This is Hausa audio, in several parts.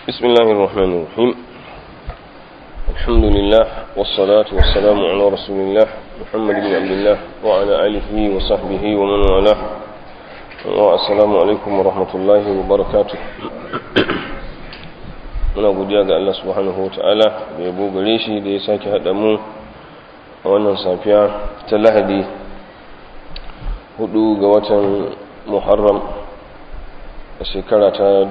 بسم الله الرحمن الرحيم الحمد لله والصلاة والسلام على رسول الله محمد بن عبد الله وعلى آله وصحبه ومن والاه والسلام عليكم ورحمة الله وبركاته muna godiya ga Allah subhanahu wa ta'ala da yabo gare shi da ya sake haɗa mu a wannan safiya ta lahadi hudu ga watan muharram a shekara ta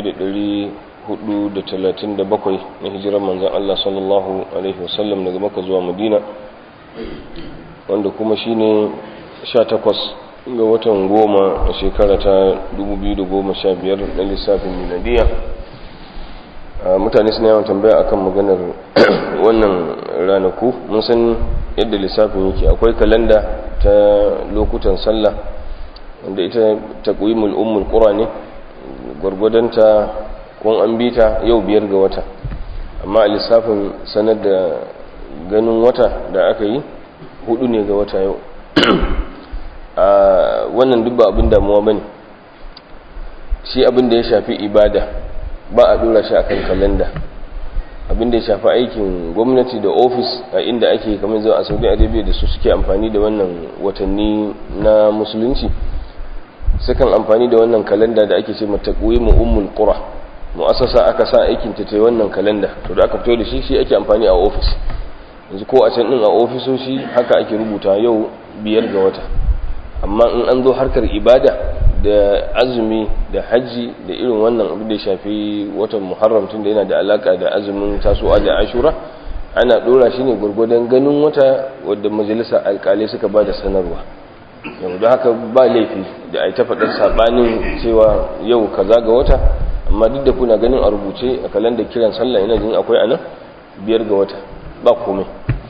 1437 na hijirar manzan Allah sallallahu Alaihi wasallam daga maka zuwa madina wanda kuma shi ne 18 ga watan goma a shekara ta 2015 na lissafin miladiya mutane suna yawan tambaya akan maganar wannan ranaku mun san yadda lissafin yake akwai kalanda ta lokutan sallah wanda ita taqwimul ummul qura ne gwargwadonta kun an bita yau biyar ga wata amma a lissafin sanar da ganin wata da aka yi hudu ne ga wata yau a wannan duk ba abin damuwa bane shi abin da ya shafi ibada ba a dora shi akan kalanda abin da ya shafi aikin gwamnati da ofis a inda ake kamar zuwa a saudi arabia da su suke amfani da wannan watanni na musulunci sukan amfani da wannan kalanda da ake ce mata mu ummul qura mu'assasa aka sa aikin ta tai wannan kalanda to da aka fito da shi shi ake amfani a ofis yanzu ko a can din a ofisoshi haka ake rubuta yau biyar ga wata amma in an zo harkar ibada da azumi da hajji da irin wannan abu da ya shafi watan muharram tun da yana da alaka da azumin tasowa da ashura ana dora shi ne gwargwadon ganin wata wadda majalisa alkalai suka ba da sanarwa yau da haka ba laifi da ai ta faɗar saɓanin cewa yau kaza ga wata amma duk da kuna ganin a rubuce a kalandar kiran sallah ina jin akwai anan biyar ga wata ba komai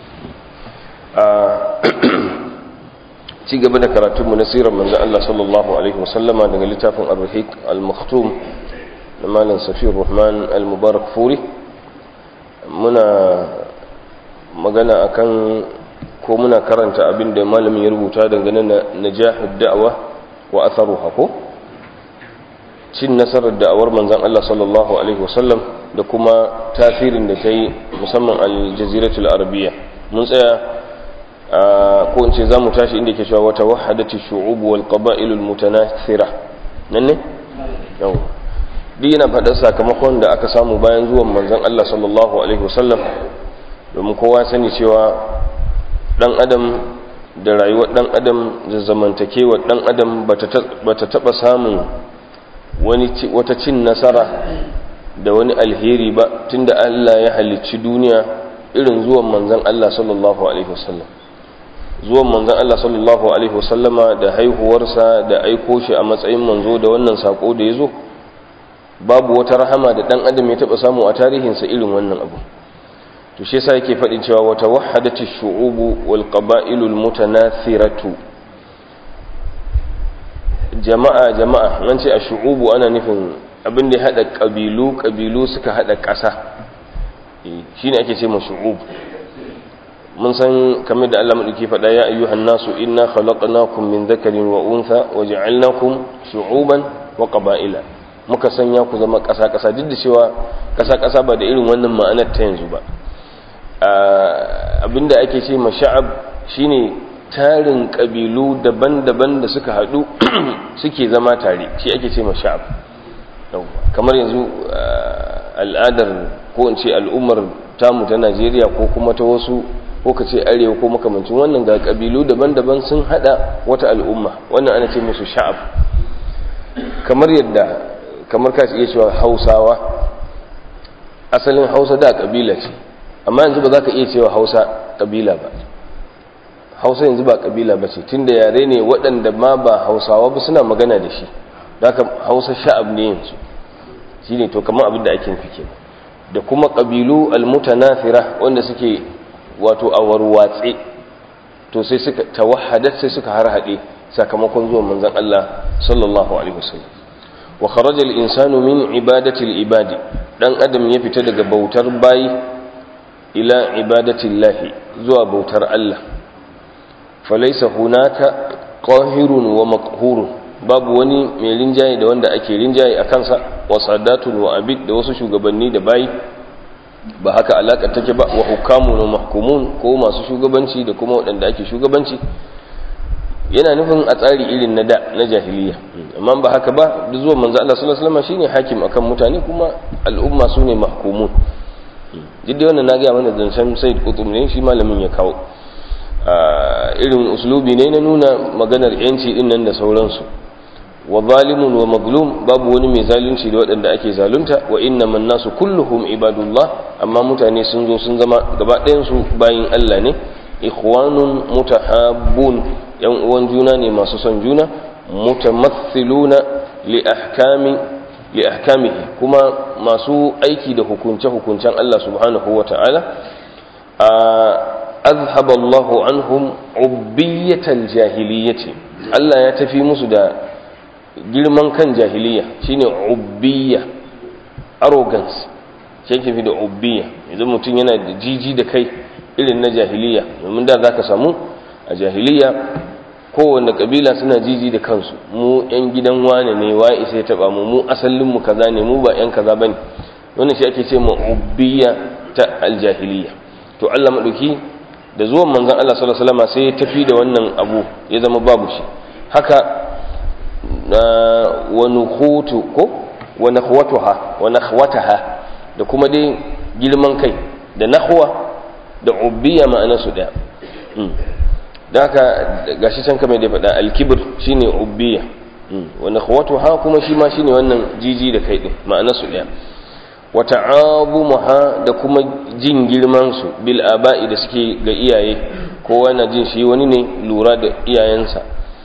ci gaba da karatunmu na sirar manzo Allah sallallahu alaihi wasallama daga littafin ar-rahiq al-maktum na malam safiyar rahman al-mubarak furi muna magana akan ko muna karanta abin da malamin ya rubuta dangane na najahud da'wa wa atharuha ko cin nasarar da'awar manzon Allah sallallahu alaihi wasallam da kuma tasirin da ta yi musamman al-jaziratul arabiyya mun tsaya ko in ce za mu tashi inda ke cewa wata wahadati shu'ubu wal qaba'ilul mutanathira nan ne yau duk yana faɗar sakamakon da aka samu bayan zuwan manzon Allah sallallahu alaihi wasallam domin kowa sani cewa dan adam da rayuwar dan adam da zamantakewar dan adam bata taba samun wani wata cin nasara da wani alheri ba tunda Allah ya halicci duniya irin zuwan manzon Allah sallallahu alaihi wasallam zuwan manzon Allah sallallahu alaihi wasallama da haihuwarsa da aiko shi a matsayin manzo da wannan sako da yazo babu wata rahama da dan adam ya taba samu a tarihinsa irin wannan abu to shi yasa yake fadin cewa wata wahadati shu'ubu wal qaba'ilul mutanathiratu jama'a jama'a nan ce a shu'ubu ana nufin abin da ya hada kabilu kabilu suka hada ƙasa shine ake ce ma shu'ub mun san kamar da Allah madauki faɗa ya ayyuhan nasu inna khalaqnakum min dhakarin wa untha wa ja'alnakum shu'uban wa qaba'ila muka sanya ku zama ƙasa ƙasa duk da cewa ƙasa ƙasa ba da irin wannan ma'anar ta yanzu ba abinda ake ce ma sha'ab shine tarin kabilu daban-daban da suka haɗu suke zama tare shi ake ce ma sha'ab kamar yanzu al'adar ko in ce al'ummar tamu ta Najeriya ko kuma ta wasu ko ka ce arewa ko makamancin wannan ga kabilu daban-daban sun hada wata al'umma wannan ana ce musu sha'ab kamar yadda kamar ka iya cewa hausawa asalin hausa da kabila ce amma yanzu ba za ka iya cewa hausa kabila ba hausa yanzu ba kabila ba ce tunda yare ne waɗanda ma ba hausawa ba suna magana da shi haka hausa sha'ab ne yanzu shi ne to kamar abin da ake nufi kenan da kuma kabilu almutanafira wanda suke wato a warwatse to sai suka tawahhadat sai suka harhaɗe sakamakon zuwan manzon Allah sallallahu alaihi wasallam wa kharaja al-insanu min ibadati al-ibadi dan adam ya fita daga bautar bayi ila ibadati Allah zuwa bautar Allah falaysa hunaka qahirun wa maqhurun babu wani mai rinjaye da wanda ake rinjaye a kansa wa sadatun wa abid da wasu shugabanni da bayi ba haka alaƙa take ba wa hukamun wa mahkumun ko masu shugabanci da kuma waɗanda ake shugabanci yana nufin a tsari irin na da na jahiliya amma ba haka ba da zuwa manzo Allah sallallahu alaihi wasallam shine hakim akan mutane kuma al'umma su ne mahkumun jidda wannan na ga mana zancen Said Qutb ne shi malamin ya kawo irin uslubi ne na nuna maganar yanci din nan da sauransu wa zalimun wa mazlum babu wani mai zalunci da waɗanda ake zalunta wa inna man nasu kulluhum ibadullah amma mutane sun zo sun zama gaba ɗayan su bayin Allah ne ikhwanun mutahabbun yan uwan juna ne masu son juna mutamathiluna li ahkami li ahkamihi kuma masu aiki da hukunce hukuncen Allah subhanahu wata'ala a azhaba Allahu anhum ubbiyatal jahiliyyati Allah ya tafi musu da girman kan jahiliya shine ubbiya arrogance shi fi da ubbiya idan mutum yana da jiji da kai irin na jahiliya domin da zaka samu a jahiliya kowanne kabila suna jiji da kansu mu yan gidan wane ne wa isa ya taba mu mu asalin mu kaza ne mu ba yan kaza bane wannan shi ake ce mu ubbiya ta aljahiliya to Allah madauki da zuwan manzon Allah sallallahu alaihi wasallam sai ya tafi da wannan abu ya zama babu shi haka na wa nukhutu ko wa nakhwatuha wa nakhwataha da kuma dai girman kai da nahwa da ubbiya ma'ana su daya da haka gashi can kamar da faɗa alkibir shine ubbiya wa nakhwatuha kuma shi ma shine wannan jiji da kai din ma'ana su daya wa ta'abumuha da kuma jin girman su bil aba'i da suke ga iyaye kowa na jin shi wani ne lura da iyayensa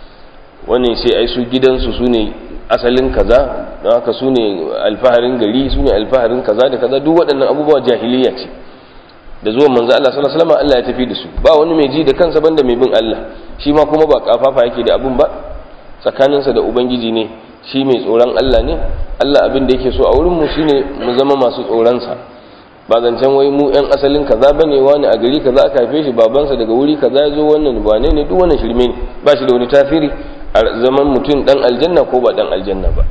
wani sai ai su gidansu su ne asalin kaza don haka su ne alfaharin gari su ne alfaharin kaza da kaza duk waɗannan abubuwa jahiliya ce da zuwan manzo Allah sallallahu alaihi wasallam Allah ya tafi da su ba wani mai ji da kansa banda mai bin Allah shi ma kuma ba kafafa yake da abun ba tsakaninsa da ubangiji ne shi mai tsoron Allah ne Allah abin da yake so a wurin mu shine mu zama masu tsoron sa ba zancen wai mu yan asalin kaza bane wani a gari kaza aka haife shi babansa daga wuri kaza ya zo wannan ba ne duk wannan shirme ne ba shi da wani tasiri a zaman mutum dan aljanna ko ba dan aljanna ba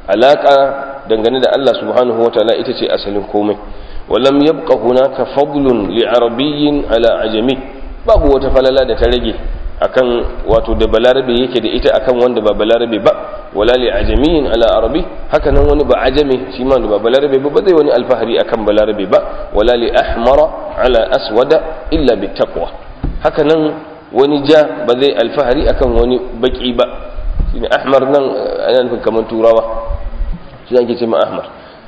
alaka dangane da Allah subhanahu wataala ita ce asalin komai walam yabqa hunaka fadlun li arabiyyin ala ajami babu wata falala da ta rage akan wato da balarabe yake da ita akan wanda ba balarabe ba wala li ajamiyin ala arabi haka nan wani ba ajami shi ma ba balarabe ba zai wani alfahari akan balarabe ba wala li ahmara ala aswada illa bi taqwa haka nan wani ja ba zai alfahari akan wani baki ba shine ahmar nan ana nufin kamar turawa shi ake ce ma ahmar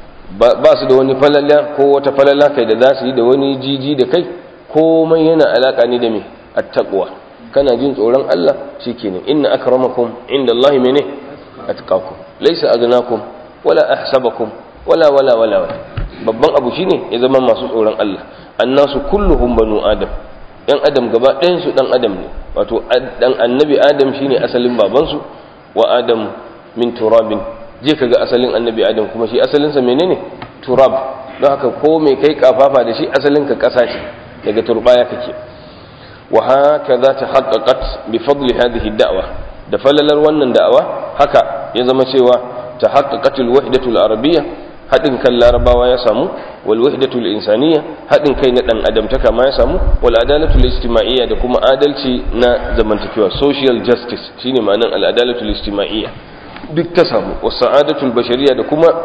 ba su da wani falala ko wata falala kai da za su yi da wani jiji da kai komai yana alaka ne da me at-taqwa kana jin tsoron Allah shikenan inna akramakum inda Allah mene atqakum laysa aghnakum wala ahsabakum wala wala wala babban abu shine ya zama masu tsoron Allah annasu kulluhum banu adam yan adam gaba ɗayan su dan adam ne wato dan annabi adam shine asalin babansu wa adam min turabin je kaga asalin annabi adam kuma shi asalinsa menene turab don haka ko mai kai kafafa da shi asalin ka kasa ce daga turbaya kake wa hakaza tahaqqaqat bi fadli hadhihi da'wa da falalar wannan da'awa haka ya zama cewa tahaqqaqat al-wahdatu al-arabiyya hadin kan larabawa ya samu wal wahdatu al-insaniyya hadin kai na dan adam ta kama ya samu wal adalatu al-ijtima'iyya da kuma adalci na zamantakewa social justice shine ma'anan al-adalatu al-ijtima'iyya duk ta samu wasu sa'adatul bashariya da kuma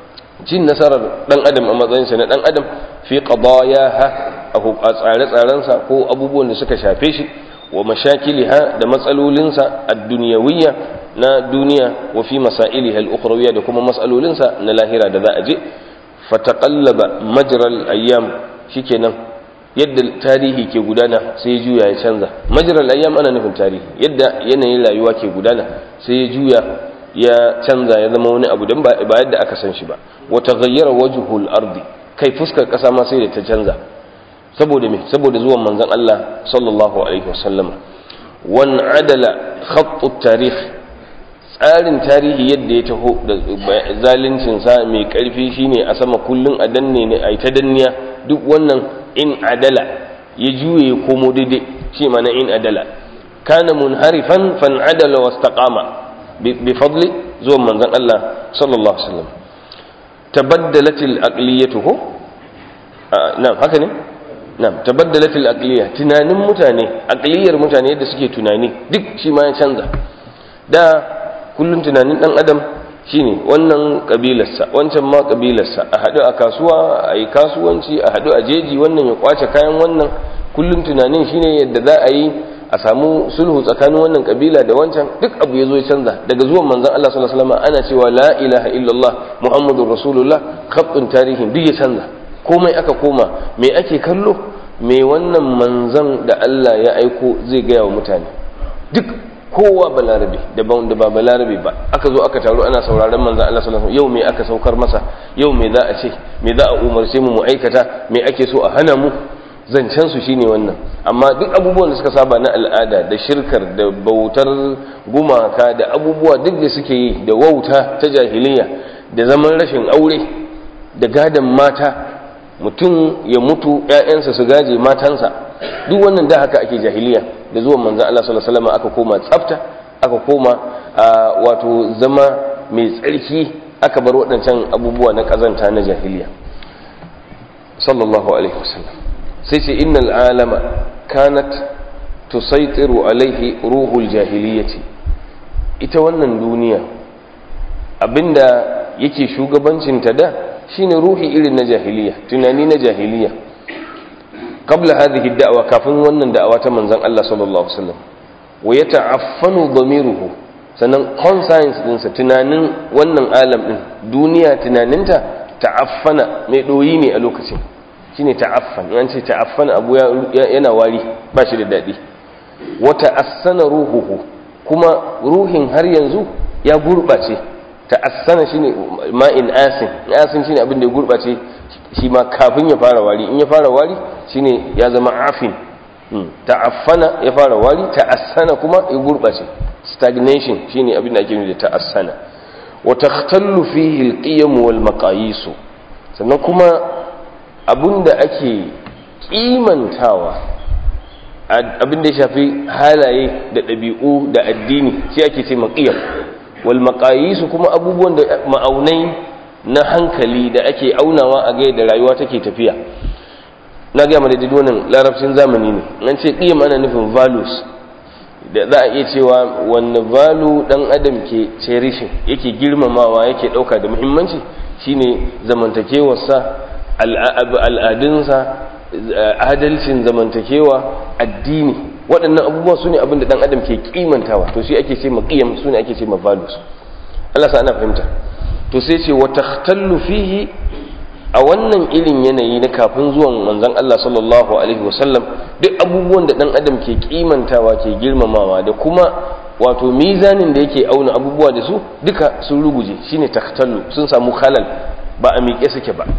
jin nasarar dan adam a matsayinsa na dan adam fi qadayaha a tsare-tsarensa ko abubuwan da suka shafe shi wa mashakiliha da matsalolinsa ad-dunyawiyya na duniya wa fi masailiha al-ukhrawiyya da kuma matsalolinsa na lahira da za a je fataqallaba majral ayyam shikenan yadda tarihi ke gudana sai ya juya ya canza majral ayyam ana nufin tarihi yadda yanayin rayuwa ke gudana sai ya juya ya canza ya zama wani abu don ba yadda aka san shi ba wata gayyara wajhul ardi kai fuskar kasa ma sai da ta canza saboda me saboda zuwan manzon Allah sallallahu alaihi wasallam wan adala khatt tarikh tsarin tarihi yadda ya taho da zalincin sa mai karfi shine a sama kullun a danne ne ai ta danniya duk wannan in adala ya juye ya komo daidai shi mana in adala kana munharifan fan adala wastaqama bi fadli zuwan manzon Allah sallallahu alaihi wasallam tabaddalatil aqliyatu ko na'am haka ne na'am tabaddalatil aqliya tunanin mutane aqliyar mutane yadda suke tunani duk shi ma ya canza da kullun tunanin dan adam shine wannan kabilarsa wancan ma kabilarsa a haɗu a kasuwa a yi kasuwanci a haɗu a jeji wannan ya kwace kayan wannan kullum tunanin shine yadda za a yi a samu sulhu tsakanin wannan kabila da wancan duk abu ya zo ya canza daga zuwan manzon Allah sallallahu alaihi wasallam ana cewa la ilaha illallah muhammadur rasulullah khattun tarihin duk ya canza komai aka koma me ake kallo me wannan manzon da Allah ya aiko zai gaya wa mutane duk kowa balarabe daban da ba balarabe ba aka zo aka taru ana sauraron manzon Allah sallallahu alaihi wasallam yau me aka saukar masa yau me za a ce me za a umarce mu mu aikata me ake so a hana mu zancen su shine wannan amma duk abubuwan da suka saba na al'ada da shirkar da bautar gumaka da abubuwa duk da suke yi da wauta ta jahiliya da zaman rashin aure da gadon mata mutum ya mutu ƴaƴansa su gaje matansa duk wannan da haka ake jahiliya da zuwan manzon Allah sallallahu alaihi wasallam aka koma tsafta aka koma wato zama mai tsarki aka bar waɗancan abubuwa na ƙazanta na jahiliya sallallahu alaihi wasallam sai ce innal alama kanat tusaitiru alaihi ruhul jahiliyyati ita wannan duniya abinda yake shugabancinta da shine ruhi irin na jahiliya tunani na jahiliya qabla hadhihi da'wa kafin wannan da'awa ta manzon Allah sallallahu alaihi wasallam wa yata'affanu dhamiruhu sannan conscience dinsa tunanin wannan alam din duniya tunaninta ta'affana mai doyi ne a lokacin shine ta'affan an ce ta'affan abu yana wari ba shi da daɗi wata assana ruhuhu kuma ruhin har yanzu ya gurɓace ta'assana shine ma'in asin asin shine abin da ya gurɓace shi ma kafin ya fara wari in ya fara wari shine ya zama afin ta'affana ya fara wari ta'assana kuma ya gurɓace stagnation shine abin da ake nufi da ta'assana wa takhtallu fihi al-qiyam wal maqayis sannan kuma abinda ake kimantawa abinda ya shafi halaye da ɗabi'u da addini shi ake ce maƙiyar wal maƙayisu kuma abubuwan da ma'aunai na hankali da ake aunawa a gai da rayuwa take tafiya na gaya mana daidai wannan larabcin zamani ne nan ce ƙiyam ana nufin values da za a iya cewa wanne valu ɗan adam ke cherishing yake girmamawa yake ɗauka da muhimmanci shine zamantakewarsa al'adunsa adalcin zamantakewa addini waɗannan abubuwa su ne abin da ɗan adam ke kimantawa to shi ake ce ma ƙiyam su ne ake ce ma values Allah sa ana fahimta to sai ce wa takhtallu fihi a wannan irin yanayi na kafin zuwan manzon Allah sallallahu alaihi wasallam duk abubuwan da ɗan adam ke kimantawa ke girmamawa da kuma wato mizanin da yake auna abubuwa da su duka sun ruguje shine takhtallu sun samu khalal ba a miƙe suke ba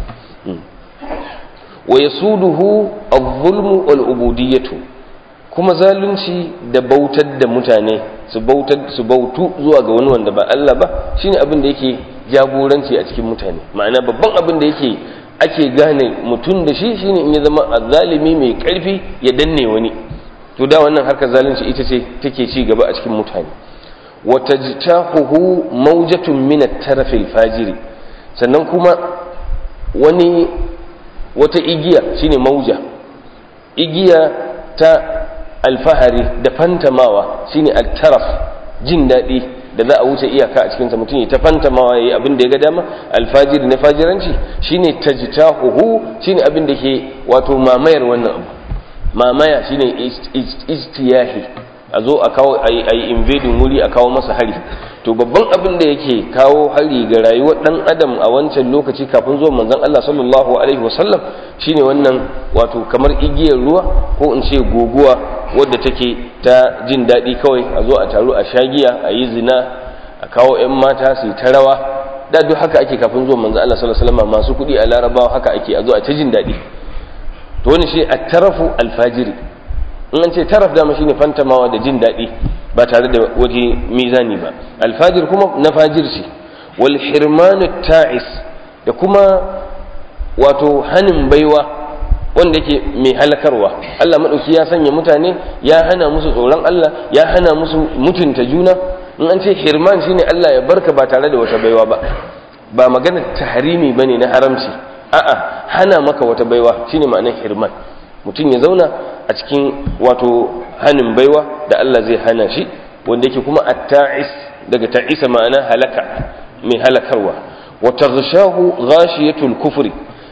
wa yasuduhu adh-dhulmu wal ubudiyyatu kuma zalunci da bautar da mutane su bautar su bautu zuwa ga wani wanda ba Allah ba shine abin da yake jagoranci a cikin mutane ma'ana babban abin da yake ake gane mutum da shi shine in ya zama azzalimi mai karfi ya danne wani to da wannan harkar zalunci ita ce take ci gaba a cikin mutane wa tajtahuhu mawjatun min at-taraf al-fajiri sannan kuma wani wata igiya shine mauja igiya ta alfahari da fantamawa shine al-taraf jin daɗi da za a wuce iyaka a cikinsa mutum ya ta fantamawa ya yi abin da ya ga dama alfajiri na fajiranci shine tajtahuhu shine abin da ke wato mamayar wannan abu mamaya shine istiyahi a zo a kawo a yi invading wuri a kawo masa hari to babban abin da yake kawo hari ga rayuwar dan adam a wancan lokaci kafin zuwa manzon Allah sallallahu alaihi wasallam shine wannan wato kamar igiyar ruwa ko in ce goguwa wadda take ta jin daɗi kawai a zo a taru a shagiya a yi zina a kawo 'yan mata su yi ta rawa da duk haka ake kafin zuwa manzon Allah sallallahu alaihi wasallam masu kuɗi a larabawa haka ake a zo a ta jin daɗi to wani shi a tarafu alfajiri in an ce taraf dama shine fantamawa da jin daɗi ba tare da waje mizani ba alfajir kuma na fajirci wal hirmanu ta'is da kuma wato hanin baiwa wanda yake mai halakarwa Allah madauki ya sanya mutane ya hana musu tsoron Allah ya hana musu mutunta juna in an ce hirman shine Allah ya barka ba tare da wata baiwa ba ba magana tahrimi bane na haramci a'a hana maka wata baiwa shine ma'anar hirman mutum ya zauna a cikin wato hanin baiwa da Allah zai hana shi wanda yake kuma at-ta'is daga ta'isa ma'ana halaka mai halakarwa wa taghshahu ghashiyatul kufri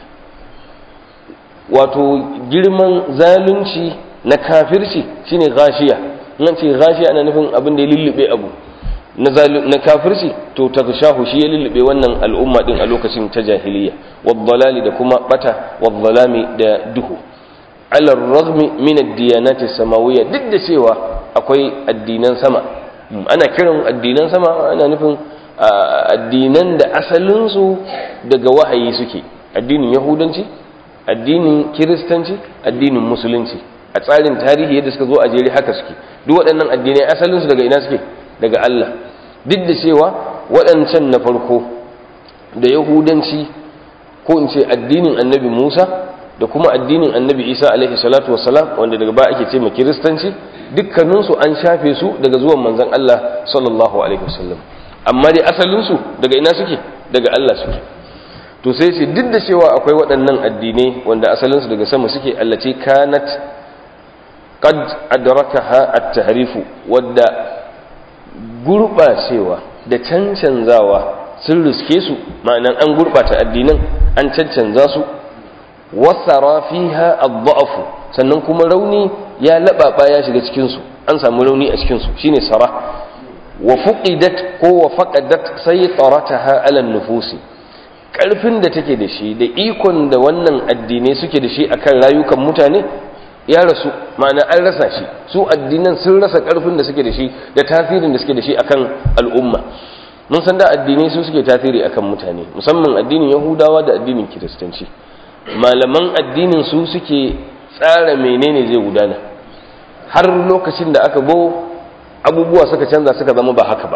wato girman zalunci na kafirci shine ghashiya nan ce ghashiya ana nufin abin da ya lullube abu na kafirci to taghshahu shi ya lullube wannan al'umma din a lokacin ta jahiliya wadhalali da kuma bata wadhalami da duhu ala ragmi min ad-diyanati samawiyya duk da cewa akwai addinan sama ana kiran addinan sama ana nufin addinan da asalinsu daga wahayi suke addinin yahudanci addinin kiristanci addinin musulunci a tsarin tarihi yadda suka zo a jere haka suke duk waɗannan addinai asalinsu daga ina suke daga Allah duk da cewa waɗancan na farko da yahudanci ko in ce addinin annabi Musa da kuma addinin annabi Isa alaihi salatu wassalam wanda daga ba ake ce ma kiristanci dukkaninsu an shafe su daga zuwan manzon Allah sallallahu alaihi wasallam amma dai asalinsu daga ina suke daga Allah suke to sai ce duk da cewa akwai waɗannan addinai wanda asalinsu daga sama suke allace kanat qad adrakaha at-tahrifu wadda gurbacewa da cancanzawa sun riske su ma'anan an gurbata addinan an cancanza su wasara fiha ad-da'fu sannan kuma rauni ya lababa ya shiga cikin su an samu rauni a cikin su shine sara wa fuqidat ko wa faqadat saytarataha ala nufusi karfin da take da shi da ikon da wannan addinai suke da shi akan rayukan mutane ya rasu ma'ana an rasa shi su addinan sun rasa karfin da suke da shi da tasirin da suke da shi akan al'umma mun san da addinai su suke tasiri akan mutane musamman addinin yahudawa da addinin kiristanci malaman addinin su suke tsara menene zai gudana har lokacin da aka bo abubuwa suka canza suka zama ba haka ba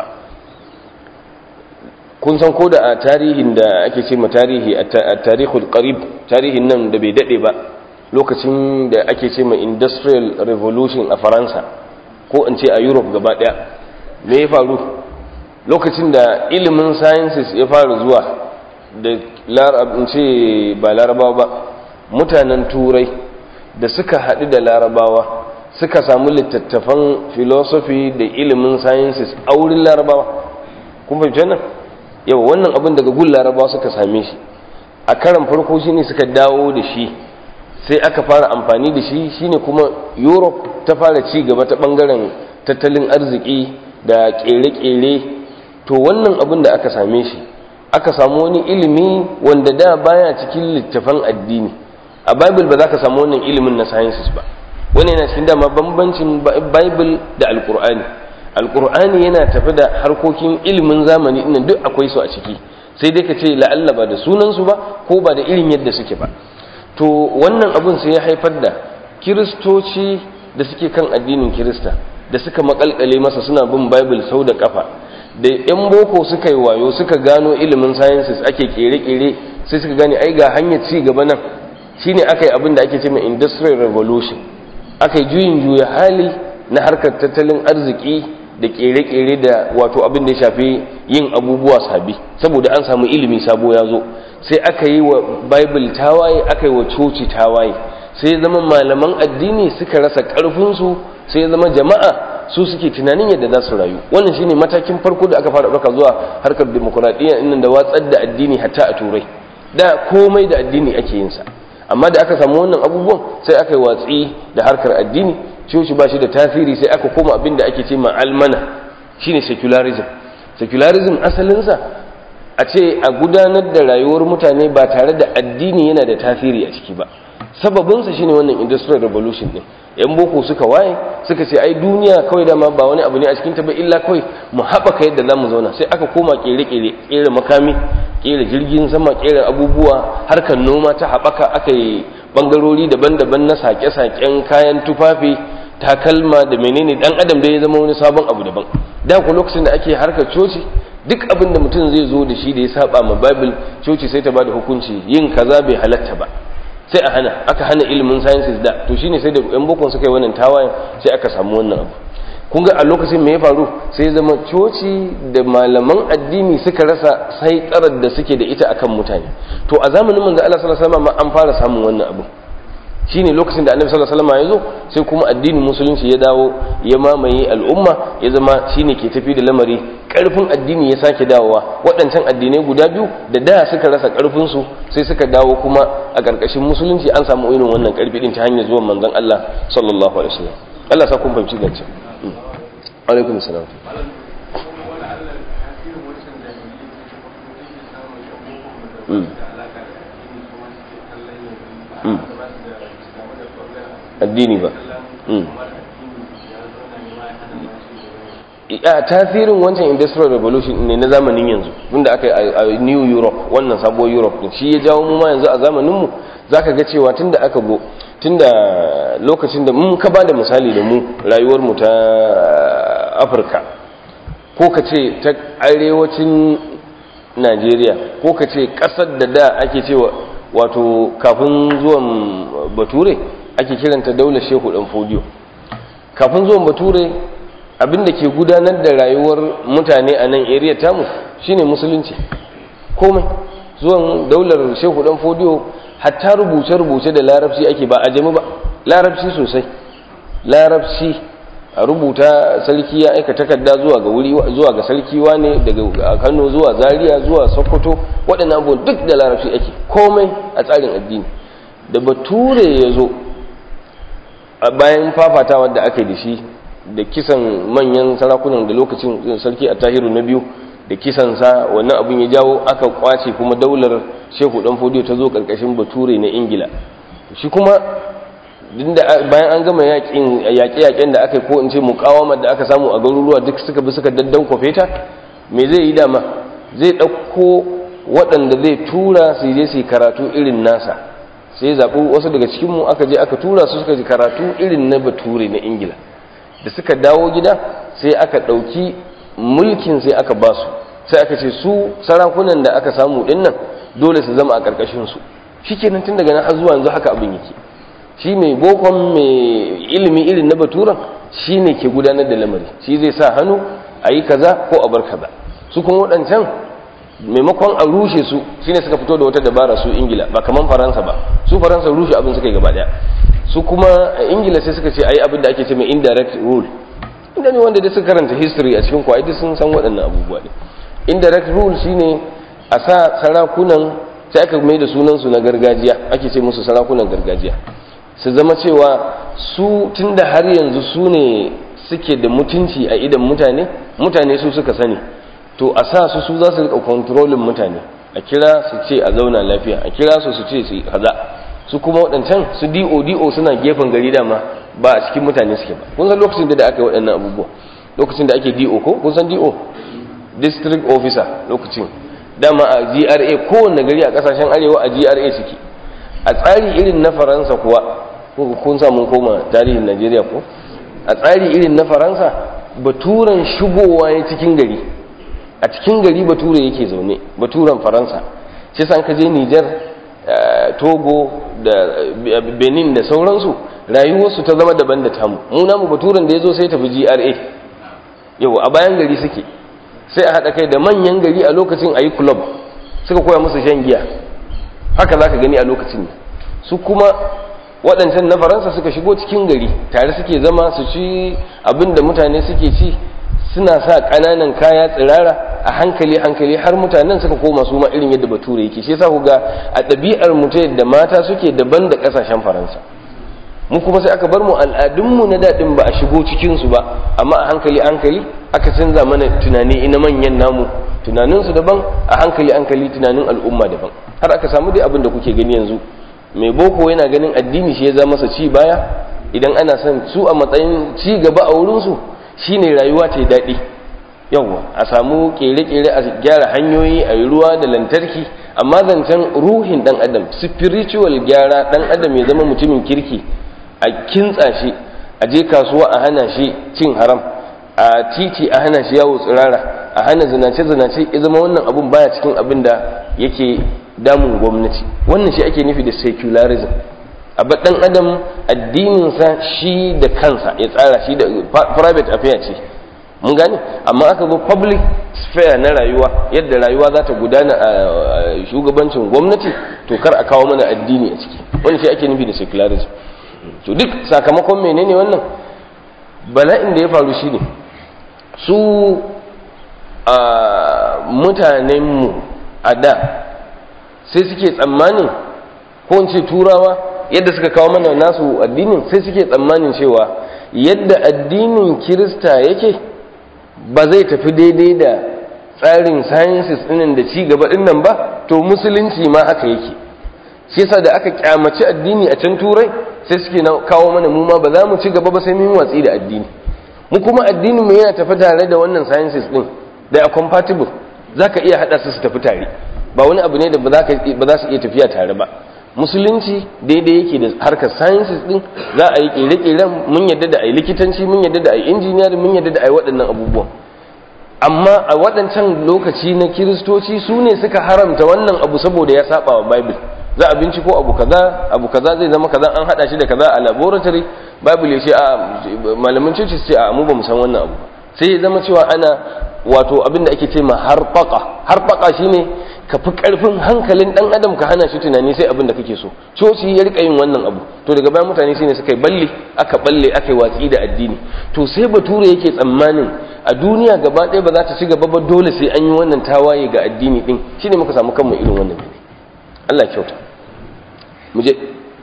kun san ko da a tarihin da ake ce ma tarihi a tarihul qarib tarihin nan da bai dade ba lokacin da ake ce ma industrial revolution a faransa ko in ce a europe gaba daya me ya faru lokacin da ilimin sciences ya fara zuwa da in ce ba larabawa ba mutanen turai da suka haɗu da larabawa suka samu littattafan philosophy da ilimin sciences a wurin larabawa kun fahimci wannan yau wannan abin daga gun larabawa suka same shi a karan farko shine suka dawo da shi sai aka fara amfani da shi shine kuma europe ta fara ci gaba ta bangaren tattalin arziki da kere-kere to wannan abin da aka same shi aka samu wani ilimi wanda da baya cikin littafan addini a bible ba za ka samu wannan ilimin na sciences ba wani yana cikin dama bambancin bible da alkur'ani alkur'ani yana tafi da harkokin ilimin zamani ɗin duk akwai su a ciki sai dai ka ce la'alla ba da sunansu ba ko ba da irin yadda suke ba to wannan abun sai ya haifar da kiristoci da suke kan addinin kirista da suka makalkale masa suna bin bible sau da kafa da yan boko suka yi wayo suka gano ilimin sciences ake kere-kere sai suka gane ai ga hanyar ci gaba nan shine aka yi abin da ake ce mai industrial revolution aka yi juyin juya hali na harkar tattalin arziki da kere-kere da wato abin da ya shafi yin abubuwa sabi saboda an samu ilimi sabo ya zo sai aka yi wa bible tawaye aka yi wa coci tawaye sai ya zama malaman addini suka rasa ƙarfinsu sai ya zama jama'a su suke tunanin yadda za su rayu wannan shine matakin farko da aka fara ɗauka zuwa harkar demokuraɗiyya inda da watsar da addini hatta a turai da komai da addini ake yin sa amma da aka samu wannan abubuwan sai aka yi watsi da harkar addini coci ba shi da tasiri sai aka koma abin da ake ce ma almana shine secularism secularism asalinsa a ce a gudanar da rayuwar mutane ba tare da addini yana da tasiri a ciki ba sababinsa shine wannan industrial revolution din yan boko suka waye suka ce ai duniya kawai dama ba wani abu ne a cikin ta ba illa kawai mu haɓaka yadda za mu zauna sai aka koma kere-kere kere makami kere jirgin sama kere abubuwa harkar noma ta haɓaka aka yi bangarori daban-daban na sake-saken kayan tufafi takalma da menene dan adam da ya zama wani sabon abu daban da ku lokacin da ake harkar coci duk abin da mutum zai zo da shi da ya saba ma bible coci sai ta bada hukunci yin kaza bai halatta ba sai a hana aka hana ilimin sciences da to shine sai da yan bokon suka yi wannan tawayen sai aka samu wannan abu kun ga a lokacin me ya faru sai zama coci da malaman addini suka rasa sai tsarar da suke da ita akan mutane to a zamanin manzo Allah sallallahu alaihi wasallam an fara samun wannan abu shine lokacin da annabi sallallahu alaihi wasallam ya zo sai kuma addinin musulunci ya dawo ya mamaye al'umma ya zama shine ke tafi da lamari karfin addini ya sake dawowa waɗancan addinai guda biyu da da suka rasa karfin su sai suka dawo kuma a ƙarƙashin musulunci an samu irin wannan karfi din ta hanyar zuwan manzon Allah sallallahu alaihi wasallam Allah sa kun fahimci gance alaikum salam addini ba a tasirin wancan industrial revolution ne na zamanin yanzu wanda aka yi a new europe wannan sabuwar europe din shi ya jawo mu ma yanzu a zamaninmu za ka ga cewa tun da aka go tun da lokacin da mun ka ba da misali da mu rayuwarmu ta afirka ko ka ce ta arewacin najeriya ko ka ce ƙasar da da ake cewa wato kafin zuwan bature ake kiranta daular shehu dan fodiyo kafin zuwan bature abinda ke gudanar da rayuwar mutane a nan area tamu shine musulunci komai zuwan daular shehu dan fodiyo hatta rubuce-rubuce da larabci ake ba a jami ba larabci sosai larabci a rubuta sarki ya aika takarda zuwa ga wuri zuwa ga sarki wane daga Kano zuwa Zaria zuwa Sokoto waɗannan abubuwan duk da larabci ake komai a tsarin addini da bature ya zo a bayan fafatawa da aka yi da shi da kisan manyan sarakunan da lokacin sarki a tahiru na biyu da kisansa wannan abin ya jawo aka kwace kuma daular shehu dan fodiyo ta zo karkashin bature na ingila shi kuma bayan an gama yaƙe-yaƙen da aka yi ko in ce mukawamar da aka samu a garuruwa duk suka bi suka daddan kwafe ta me zai yi dama zai ɗauko waɗanda zai tura su je su karatu irin nasa sai zaɓi wasu daga cikinmu aka je aka tura su suka ji karatu irin na bature na ingila da suka dawo gida sai aka ɗauki mulkin sai aka ba su sai aka ce su sarakunan da aka samu ɗin nan dole su zama a ƙarƙashinsu shi kenan tun daga nan har zuwa yanzu haka abin yake shi mai bokon mai ilimi irin na baturan shi ne ke gudanar da lamari shi zai sa hannu a yi kaza ko a bar kaza su kuma waɗancan maimakon a rushe su shi ne suka fito da wata dabara su ingila ba kamar faransa ba su faransa rushe abin suka yi gaba ɗaya su kuma ingila sai suka ce a yi abin da ake ce mai indirect rule inda ne wanda da suka karanta history a cikin kwaidi sun san waɗannan abubuwa ne indirect rule shine a sa sarakunan sai aka mai da sunansu na gargajiya ake ce musu sarakunan gargajiya su zama cewa su tunda har yanzu su ne suke da mutunci a idan mutane mutane su suka sani to a sa su su za su rika kontrolin mutane a kira su ce a zauna lafiya a kira su su ce su kaza su kuma waɗancan su do do suna gefen gari dama ba a cikin mutane suke ba kun san lokacin da aka yi waɗannan abubuwa lokacin da ake do ko kun san do district officer lokacin dama a gra kowanne gari a ƙasashen arewa a gra suke a tsari irin na faransa kuwa kun samun koma tarihin najeriya ko a tsari irin na faransa baturan shigowa ya cikin gari a cikin gari bature yake zaune baturan faransa shi san ka je nijar togo da benin da sauransu rayuwarsu ta zama daban da tamu mu namu baturan da ya zo sai tafi gra yau a bayan gari suke sai a haɗa kai da manyan gari a lokacin a yi club suka koya musu shan giya haka za ka gani a lokacin su kuma waɗancan na faransa suka shigo cikin gari tare suke zama su ci abin da mutane suke ci suna sa ƙananan kaya tsirara a hankali hankali har mutanen suka koma su ma irin yadda bature yake shi yasa ku ga a ɗabi'ar mu ta yadda mata suke daban da ƙasashen faransa mu kuma sai aka bar mu al'adunmu na daɗin ba a shigo cikinsu ba amma a hankali hankali aka canza mana tunani ina manyan namu tunaninsu daban a hankali hankali tunanin al'umma daban har aka samu dai abin da kuke gani yanzu mai boko yana ganin addini shi ya zama masa ci baya idan ana son su a matsayin ci gaba a wurinsu shine rayuwa ta daɗi yawwa a samu kere-kere a gyara hanyoyi a yi ruwa da lantarki amma zancen ruhin ɗan adam spiritual gyara ɗan adam ya zama mutumin kirki a kintsa shi a je kasuwa a hana shi cin haram a titi a hana shi yawo tsirara a hana zinace-zinace ya zama wannan abun baya cikin abin da yake damun gwamnati wannan shi ake nufi da secularism a ɗan adam addininsa shi da kansa ya tsara shi da private affair ce mun gane amma aka zo public sphere na rayuwa yadda rayuwa za ta gudana a shugabancin gwamnati to kar a kawo mana addini a ciki wani shi ake nufi da secularism to duk sakamakon menene wannan bala'in da ya faru shine su a mutanenmu a da sai suke tsammanin ko ce turawa yadda suka kawo mana nasu addinin sai suke tsammanin cewa yadda addinin kirista yake ba zai tafi daidai da tsarin sciences ɗinin da ci gaba ɗinnan ba to musulunci ma haka yake shi yasa da aka kyamaci addini a can turai sai suke kawo mana mu ma ba za mu ci gaba ba sai mun watsi da addini mu kuma addinin mu yana tafi tare da wannan sciences ɗin da a compatible zaka iya hada su su tafi tare ba wani abu ne da ba za su iya tafiya tare ba musulunci daidai yake da harkar sciences din za a yi kere-keren mun yadda da a yi likitanci mun yadda da a yi engineering mun yadda da a yi waɗannan abubuwan amma a waɗancan lokaci na kiristoci su ne suka haramta wannan abu saboda ya saba wa bible za a binciko abu kaza abu kaza zai zama kaza an hada shi da kaza a laboratory bible ya ce a malamin coci ce a mu ba mu san wannan abu sai ya zama cewa ana wato abin da ake ce ma harfaka harfaka shine ka fi karfin hankalin dan adam ka hana shi tunani sai abin da kake so coci ya rika yin wannan abu to daga bayan mutane shine suka yi balle aka balle aka yi watsi da addini to sai bature yake tsammanin a duniya gaba ɗaya ba za ta ci gaba ba dole sai an yi wannan tawaye ga addini din shine muka samu kanmu irin wannan Allah kyauta mu je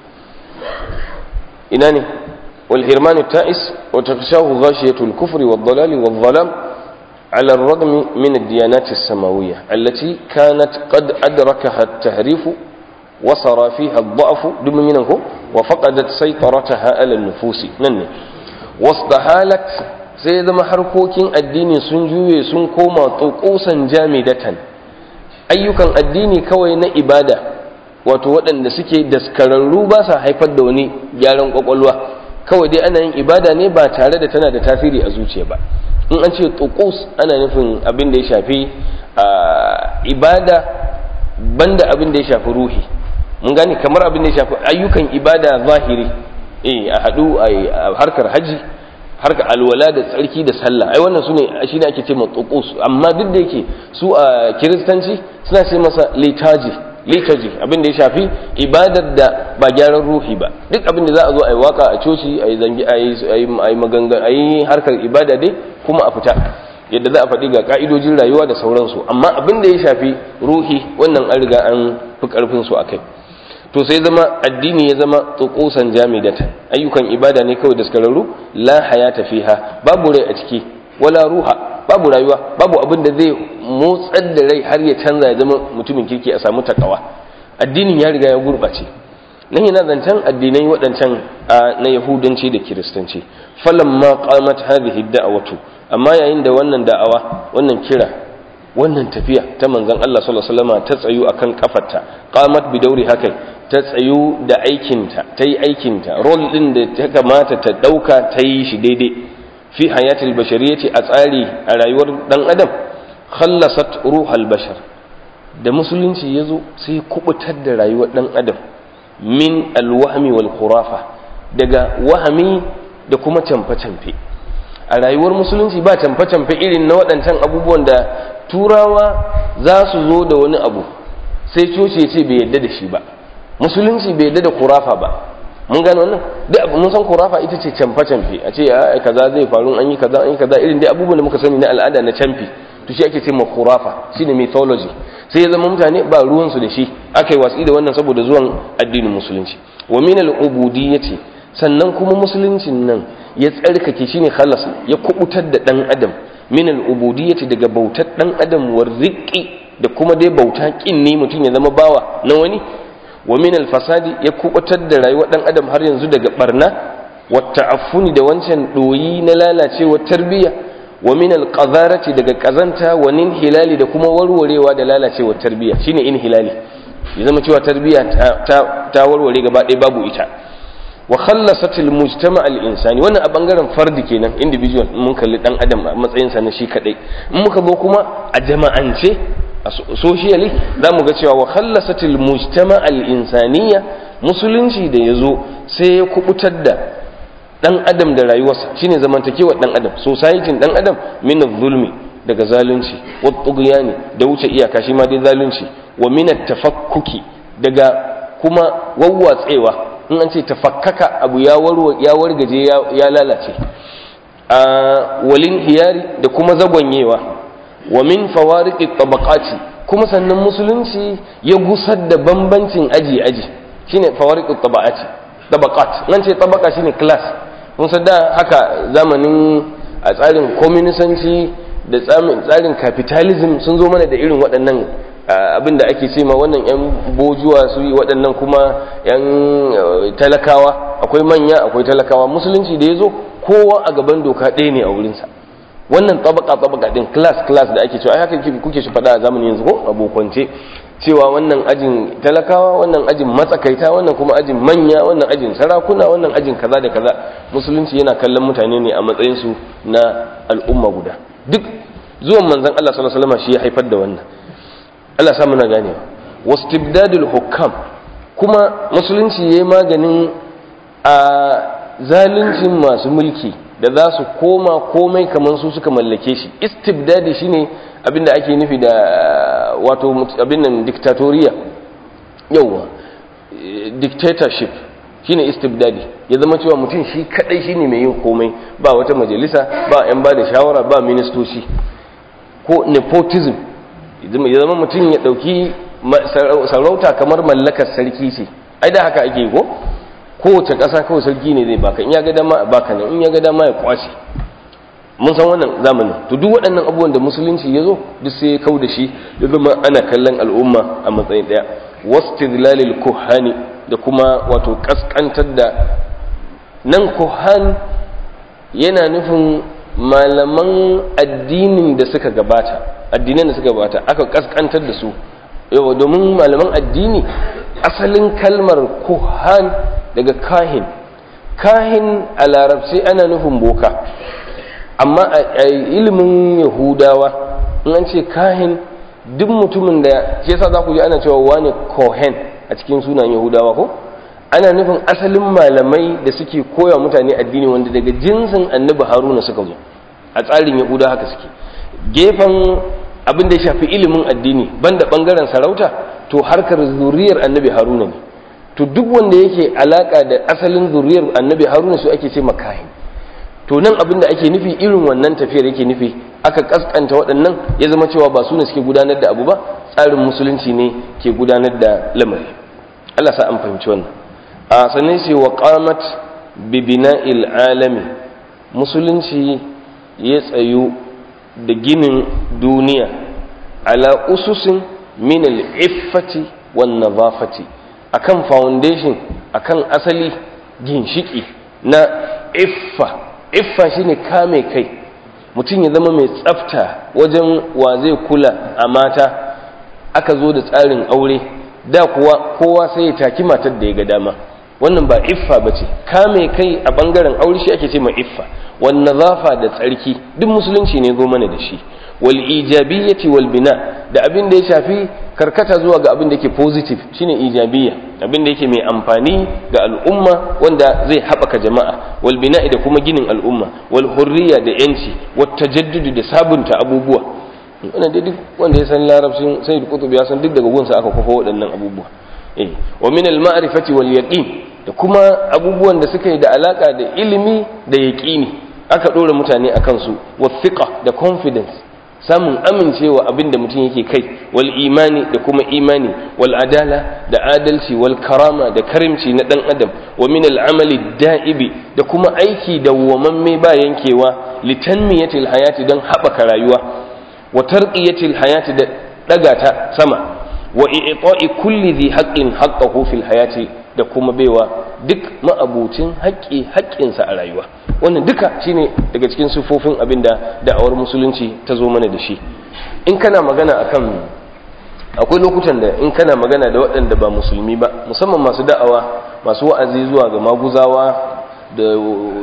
ina ne wal hirmanu ta'is wa takshahu ghashiyatu al-kufri wad-dalali wad-dhalam على الرغم من الديانات السماوية التي كانت قد أدركها التهريف وصار فيها الضعف دم منه وفقدت سيطرتها على النفوس نن واستحالت سيد محركوكين الدين سنجوي سنكوما طقوسا جامدة أيوكا الدين كوين إبادة wato waɗanda suke daskararru ba sa haifar da wani gyaran ƙwaƙwalwa kawai dai ana yin ibada ne ba tare da tana da tasiri a zuciya ba in an ce tukus ana nufin abin da ya shafi ibada banda abin da ya shafi ruhi mun gane kamar abin da ya shafi ayyukan ibada zahiri eh a hadu a harkar haji harkar alwala da tsarki da sallah ai wannan sune shine ake ce tukus amma duk da yake su a kiristanci suna ce masa liturgy liturgy abin da ya shafi ibadar da ba gyaran ruhi ba duk abin da za a zo a yi waka a coci a yi zangi a yi magangan a yi harkar ibada dai kuma a fita yadda za a faɗi ga ka'idojin rayuwa da sauransu amma abin da ya shafi ruhi wannan an riga an fi ƙarfin su a kai to sai zama addini ya zama tsukusan jamidatan ayyukan ibada ne kawai da skararru la hayata fiha babu rai a ciki wala ruha babu rayuwa babu abin da zai motsar da rai har ya canza ya zama mutumin kirki a samu takawa addinin ya riga ya gurɓace nan yana zancen addinai waɗancan na yahudanci da kiristanci falamma qamat hadhihi da'watu amma yayin da wannan da'awa wannan kira wannan tafiya ta manzon Allah sallallahu alaihi wasallam ta tsayu akan kafarta qamat bi dauri hakai ta tsayu da aikinta ta yi aikinta role din da ta kamata ta dauka ta yi shi daidai fi hayatil bashariyati a tsari a rayuwar dan adam khallasat ruhal bashar da musulunci yazo sai kubutar da rayuwar dan adam min alwahmi wal khurafa daga wahami da kuma camfe-camfe a rayuwar musulunci ba camfe-camfe irin na waɗancan abubuwan da turawa za su zo da wani abu sai coci ya ce bai yadda da shi ba musulunci bai yadda da kurafa ba mun gano wannan duk abu mun san kurafa ita ce camfe-camfe a ce ai kaza zai faru an yi kaza an yi kaza irin dai abubuwan da muka sani na al'ada na camfi to shi ake ce ma kurafa shine mythology sai ya zama mutane ba ruwansu da shi aka yi watsi da wannan saboda zuwan addinin musulunci wa min al-ubudiyyati sannan kuma musuluncin nan ya tsarkake shine khalas ya kubutar da dan adam min al-ubudiyyati daga bautar dan adam war riqi da kuma dai bauta kin ne mutum ya zama bawa na wani wa min al-fasadi ya kubutar da rayuwar dan adam har yanzu daga barna wa ta'affuni da wancan doyi na lalacewar tarbiyya wa min al-qadharati daga kazanta wa nin hilali da kuma warwarewa da lalacewar tarbiyya shine in hilali ya zama cewa tarbiyya ta ta warware gaba ɗaya babu ita wa khallasat al-mujtama' al-insani wannan a bangaren fardi kenan individual mun kalli dan adam a matsayin sa na shi kadai in muka zo kuma a jama'ance socially za mu ga cewa wa khallasatil mujtama al insaniya musulunci da ya zo sai ya kubutar da dan adam da rayuwarsa shine zamantakewar dan adam society dan adam min zulmi daga zalunci wa tughyani da wuce iyaka shi ma dai zalunci wa min tafakkuki daga kuma wawwatsewa in an ce tafakkaka abu ya warwa ya wargaje ya lalace a walin hiyari da kuma zagwanyewa wa min fawariqi tabaqati kuma sannan musulunci ya gusar da bambancin aji aji shine fawariqi tabaqati tabaqat nan ce tabaqa shine class mun san da haka zamanin a tsarin communisanci da tsarin capitalism sun zo mana da irin waɗannan abin da ake ce ma wannan yan bojuwa su yi waɗannan kuma yan talakawa akwai manya akwai talakawa musulunci da ya zo kowa a gaban doka ɗaya ne a wurinsa wannan tabaka tabaka din class class da ake cewa ai haka kuke shi faɗa a zamanin yanzu ko abokance cewa wannan ajin talakawa wannan ajin matsakaita wannan kuma ajin manya wannan ajin sarakuna wannan ajin kaza da kaza musulunci yana kallon mutane ne a matsayin su na al'umma guda duk zuwan manzon Allah sallallahu alaihi wasallam shi ya haifar da wannan Allah sa muna ganewa wastibdadul hukam kuma musulunci yayi maganin a zaluncin masu mulki da za su koma komai kamar su suka mallake shi istibdadi shine abinda ake nufi da wato abin nan dictatoriya yawa dictatorship shine istibdadi ya zama cewa mutum shi kadai shine mai yin komai ba wata majalisa ba yan ba da shawara ba ministoci ko nepotism ya zama mutum ya dauki sarauta kamar mallakar sarki ce ai da haka ake ko kowace ƙasa kawai sarki ne zai baka in ya ga dama a baka nan in ya ga dama ya kwace mun san wannan zamanin to duk waɗannan abubuwan da musulunci ya zo duk sai ya kau da shi ya zama ana kallon al'umma a matsayin ɗaya wastidlalil kuhani da kuma wato kaskantar da nan kuhan yana nufin malaman addinin da suka gabata addinan da suka gabata aka kaskantar da su yau domin malaman addini asalin kalmar kuhan daga kahin kahin a larabci ana nufin boka amma a ilimin yahudawa in an ce kahin duk mutumin da shi yasa za ku ji ana cewa wani kohen a cikin sunan yahudawa ko ana nufin asalin malamai da suke koya mutane addini wanda daga jinsin annabi haruna suka zo a tsarin yahuda haka suke gefen abin da ya shafi ilimin addini banda bangaren sarauta to harkar zuriyar annabi haruna ne to duk wanda yake alaka da asalin zuriyar annabi haruna su ake ce makahin to nan abin da ake nufi irin wannan tafiyar yake nufi aka kaskanta waɗannan ya zama cewa ba su ne suke gudanar da abu ba tsarin musulunci ne ke gudanar da lamari Allah sa an fahimci wannan a sannan sai wa qamat bi bina'il alami musulunci ya tsayu da ginin duniya ala ususin min al-iffati wan nadafati akan foundation akan asali ginshiki na iffa iffa shine kame kai mutum ya zama mai tsafta wajen wa zai kula a mata aka zo da tsarin aure da kuwa kowa sai ya taki matar da ya ga dama wannan ba iffa ba ce kame kai a bangaren aure shi ake ce ma iffa wan nazafa da tsarki duk musulunci ne zo mana da shi wal ijabiyyati wal bina da abin da ya shafi karkata zuwa ga abin da yake positive shine ijabiyya abin da yake mai amfani ga al'umma wanda zai haɓaka jama'a wal bina'i da kuma ginin al'umma wal hurriya da yanci wat tajaddudu da sabunta abubuwa wannan dai duk wanda ya san larabcin sai da kutubi ya san duk daga gunsa aka kafa waɗannan abubuwa eh wa min al ma'rifati wal yaqin da kuma abubuwan da suka yi da alaka da ilimi da yaqini aka dora mutane akan su wa thiqa da confidence samun amincewa abin da mutum yake kai wal imani da kuma imani wal adala da adalci wal karama da karimci na dan adam wa min al amali da'ibi da kuma aiki dawwamamme ba yankewa litanmiyatil hayati don haɓaka rayuwa wa tarqiyatil hayati da daga ta sama wa i'ta'i kulli dhi haqqin haqqahu fil hayati da kuma baiwa duk ma'abucin haƙƙi haƙƙinsa a rayuwa wannan duka shine daga cikin sufofin abinda da'awar musulunci ta zo mana da shi in kana magana akan akwai lokutan da in kana magana da waɗanda ba musulmi ba musamman masu da'awa masu wa'azi zuwa ga maguzawa da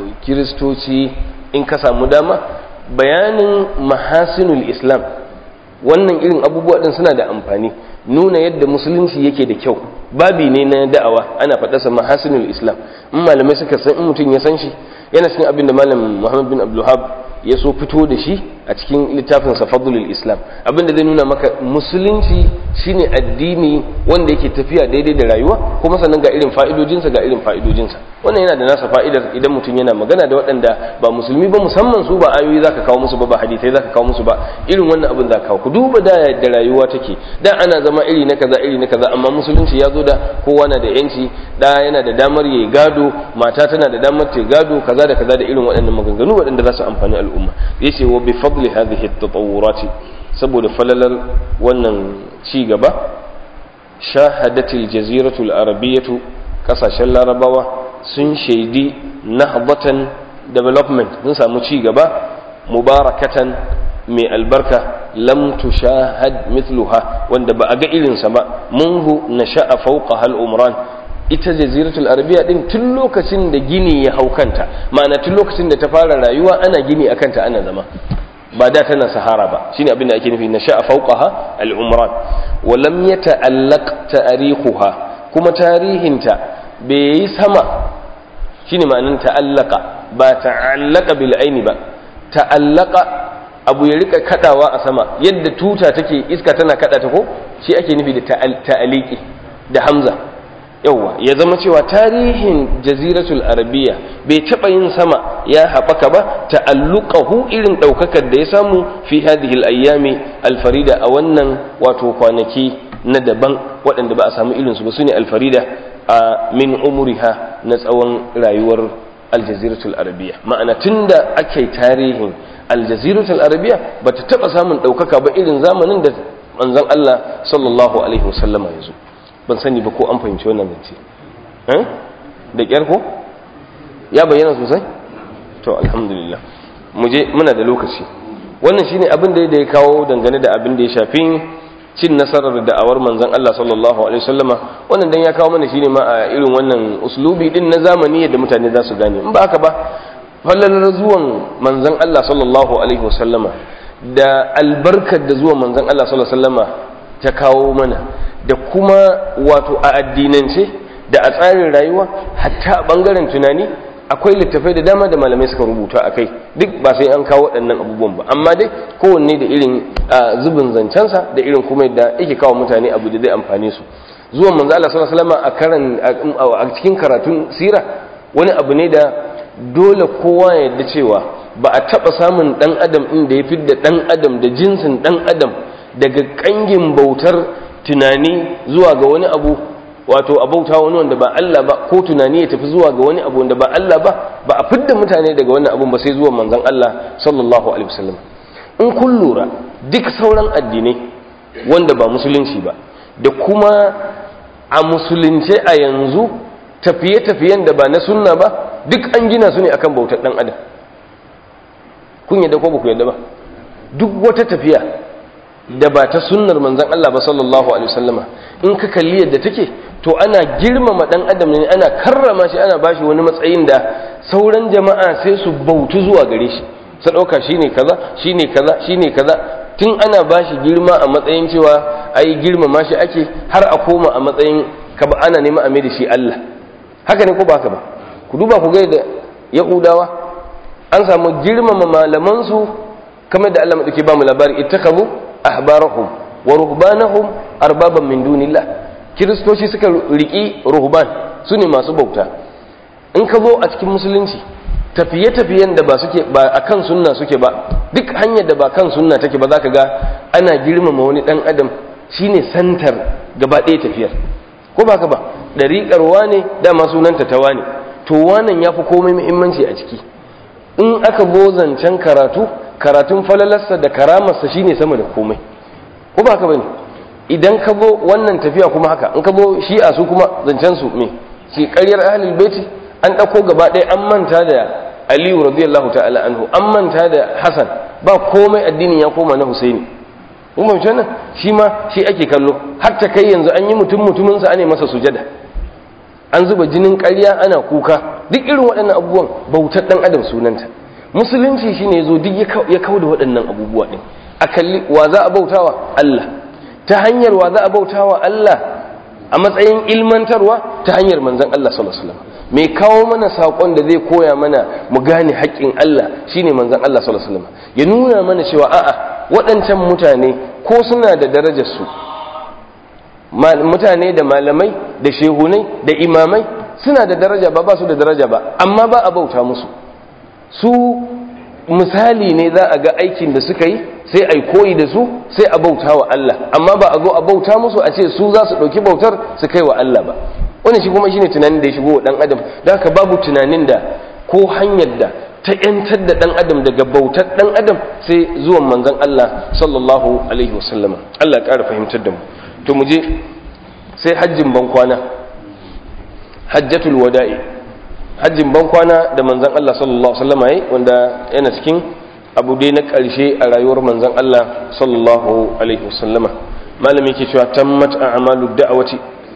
kiristoci in ka samu dama bayanin mahasinul islam wannan irin abubuwa din suna da amfani nuna yadda musulunci yake da kyau babi ne na da'awa ana faɗarsa mahasinul islam in malamai suka san in mutum ya san shi yana cikin abin da malam muhammad bin abdulhab ya so fito da shi a cikin littafin fadlul islam abin da zai nuna maka musulunci shine addini wanda yake tafiya daidai da rayuwa kuma sannan ga irin fa'idojinsa ga irin fa'idojinsa wannan yana da nasa fa'idar idan mutum yana magana da waɗanda ba musulmi ba musamman su ba ayoyi zaka kawo musu ba ba hadisai zaka kawo musu ba irin wannan abin zaka kawo ku duba da yadda rayuwa take da ana zama iri na kaza iri na kaza amma musulunci ya zo da kowa na da yanci da yana da damar yayi gado mata tana da damar ta gado kaza da kaza da irin waɗannan maganganu waɗanda za su amfani al'umma yace wa bi fadli hadhihi at-tatawurati saboda falalar wannan ci gaba shahadatil jaziratul arabiyyatu kasashen larabawa sun shaidi nahdatan development sun samu ci gaba mubarakatan mai albarka lam tushahad mithluha wanda ba a ga irinsa ba munhu nasha'a fawqa hal umran ita jaziratul arabiya din tun lokacin da gini ya hau kanta ma'ana tun lokacin da ta fara rayuwa ana gini a kanta ana zama ba da tana sahara ba shine abin da ake nufi nasha'a fawqaha al umran wa lam yata'allaq ta'riquha kuma tarihinta bai yi sama shine ma'anin ta'allaka ba ta'allaka bil aini ba ta'allaka abu ya rika kadawa a sama yadda tuta take iska tana kada ta ko shi ake nufi da ta'aliki da hamza yawwa ya zama cewa tarihin jaziratul arabiya bai taba yin sama ya haɓaka ba ta'alluqahu irin ɗaukakar da ya samu fi hadhihi al-ayyami al-farida a wannan wato kwanaki na daban waɗanda ba a samu irinsu ba sune al-farida a min umuriha na tsawon rayuwar aljaziratul arabiya ma'ana tunda ake tarihin aljaziratul arabiya ba ta taɓa samun ɗaukaka ba irin zamanin da manzon Allah sallallahu alaihi wasallama ya zo ban sani ba ko an fahimci wannan zance da ƙyar ko ya bayyana sosai to alhamdulillah mu je muna da lokaci wannan shine abin da ya kawo dangane da abin da ya shafi cin nasarar da'awar manzon Allah sallallahu alaihi wasallama wannan dan ya kawo mana shine ma a irin wannan uslubi din na zamani yadda mutane za su gane in ba haka ba fallalar zuwan manzon Allah sallallahu alaihi wasallama da albarkar da zuwan manzon Allah sallallahu alaihi wasallama ta kawo mana da kuma wato a addinance da a tsarin rayuwa hatta a bangaren tunani akwai littafai da dama da malamai suka rubuta a kai duk ba sai an kawo waɗannan abubuwan ba amma dai kowanne da irin zubin zancensa da irin kuma yadda yake kawo mutane abu da zai amfane su zuwan manzo Allah sallallahu alaihi wasallam a karan a cikin karatun sira wani abu ne da dole kowa ya yarda cewa ba a taba samun dan adam din da ya fidda dan adam da jinsin dan adam daga kangin bautar tunani zuwa ga wani abu wato a bauta wani wanda ba Allah ba ko tunani ya tafi zuwa ga wani abu wanda ba Allah ba ba a fidda mutane daga wannan abun ba sai zuwa manzon Allah sallallahu alaihi wasallam in kun lura duk sauran addinai wanda ba musulunci ba da kuma a musulunce a yanzu tafiye-tafiyen da ba na sunna ba duk an gina su ne akan bautar dan adam kun yadda ko ba ku yadda ba duk wata tafiya da ba ta sunnar manzon Allah ba sallallahu alaihi wasallama in ka kalli yadda take to ana girmama dan adam ne ana karrama shi ana bashi wani matsayin da sauran jama'a sai su bautu zuwa gare shi su dauka shine kaza shine kaza shine kaza tun ana bashi girma a matsayin cewa ai girmama shi ake har a koma a matsayin kaba ana nema a mai da shi Allah haka ne ko ba haka ba ku duba ku ga da yahudawa an samu girmama malaman su kamar da Allah madauke ba mu labari ittakazu ahbarahum wa ruhbanahum arbaban min dunillah kiristoci suka riki ruhban su ne masu bauta in ka zo a cikin musulunci tafiye-tafiyen da ba suke ba akan sunna suke ba duk hanyar da ba kan sunna take ba za ka ga ana girmama wani dan adam shine santar gaba ɗaya tafiyar ko ba ka ba ɗariƙar wane dama sunanta ta wane to wanan ya fi komai muhimmanci a ciki in aka zo zancen karatu karatun falalarsa da karamarsa shine sama da komai ko ba ka bane idan ka zo wannan tafiya kuma haka in ka zo shi'a su kuma zancen su me shi ƙaryar ahlul baiti an ɗauko gaba ɗaya an manta da aliyu radiyallahu ta'ala anhu an manta da hasan ba komai addinin ya koma na husaini kun fahimci wannan shi ma shi ake kallo har ta kai yanzu an yi mutum mutumin sa ane masa sujada an zuba jinin ƙarya ana kuka duk irin waɗannan abubuwan bautar ɗan adam sunanta musulunci shine yazo duk ya kawo da waɗannan abubuwa ɗin a kalli wa za a bautawa Allah ta hanyar wa za a bautawa Allah a matsayin ilmantarwa ta hanyar manzon Allah sallallahu alaihi wasallam mai kawo mana saƙon da zai koya mana mu gane haƙƙin Allah shine manzon Allah sallallahu alaihi wasallam ya nuna mana cewa a'a waɗancan mutane ko suna da darajar su mutane da malamai da shehunai da imamai suna da daraja ba ba su da daraja ba amma ba a bauta musu su misali ne za a ga aikin da suka yi sai a yi koyi da su sai a bauta wa Allah amma ba a zo a bauta musu a ce su za su ɗauki bautar su kai wa Allah ba wani shi kuma shine tunanin da ya shigo wa ɗan adam da haka babu tunanin da ko hanyar da ta ‘yantar da ɗan adam daga bautar ɗan adam sai zuwan manzon Allah sallallahu alaihi wasallama Allah ƙara fahimtar da mu to mu je sai hajjin ban kwana hajjatul wada'i hajjin ban kwana da manzon Allah sallallahu alaihi wasallama yayi wanda yana cikin abu dai na ƙarshe a rayuwar manzon Allah sallallahu alaihi wasallama malami ke cewa tammat a'malu da'awati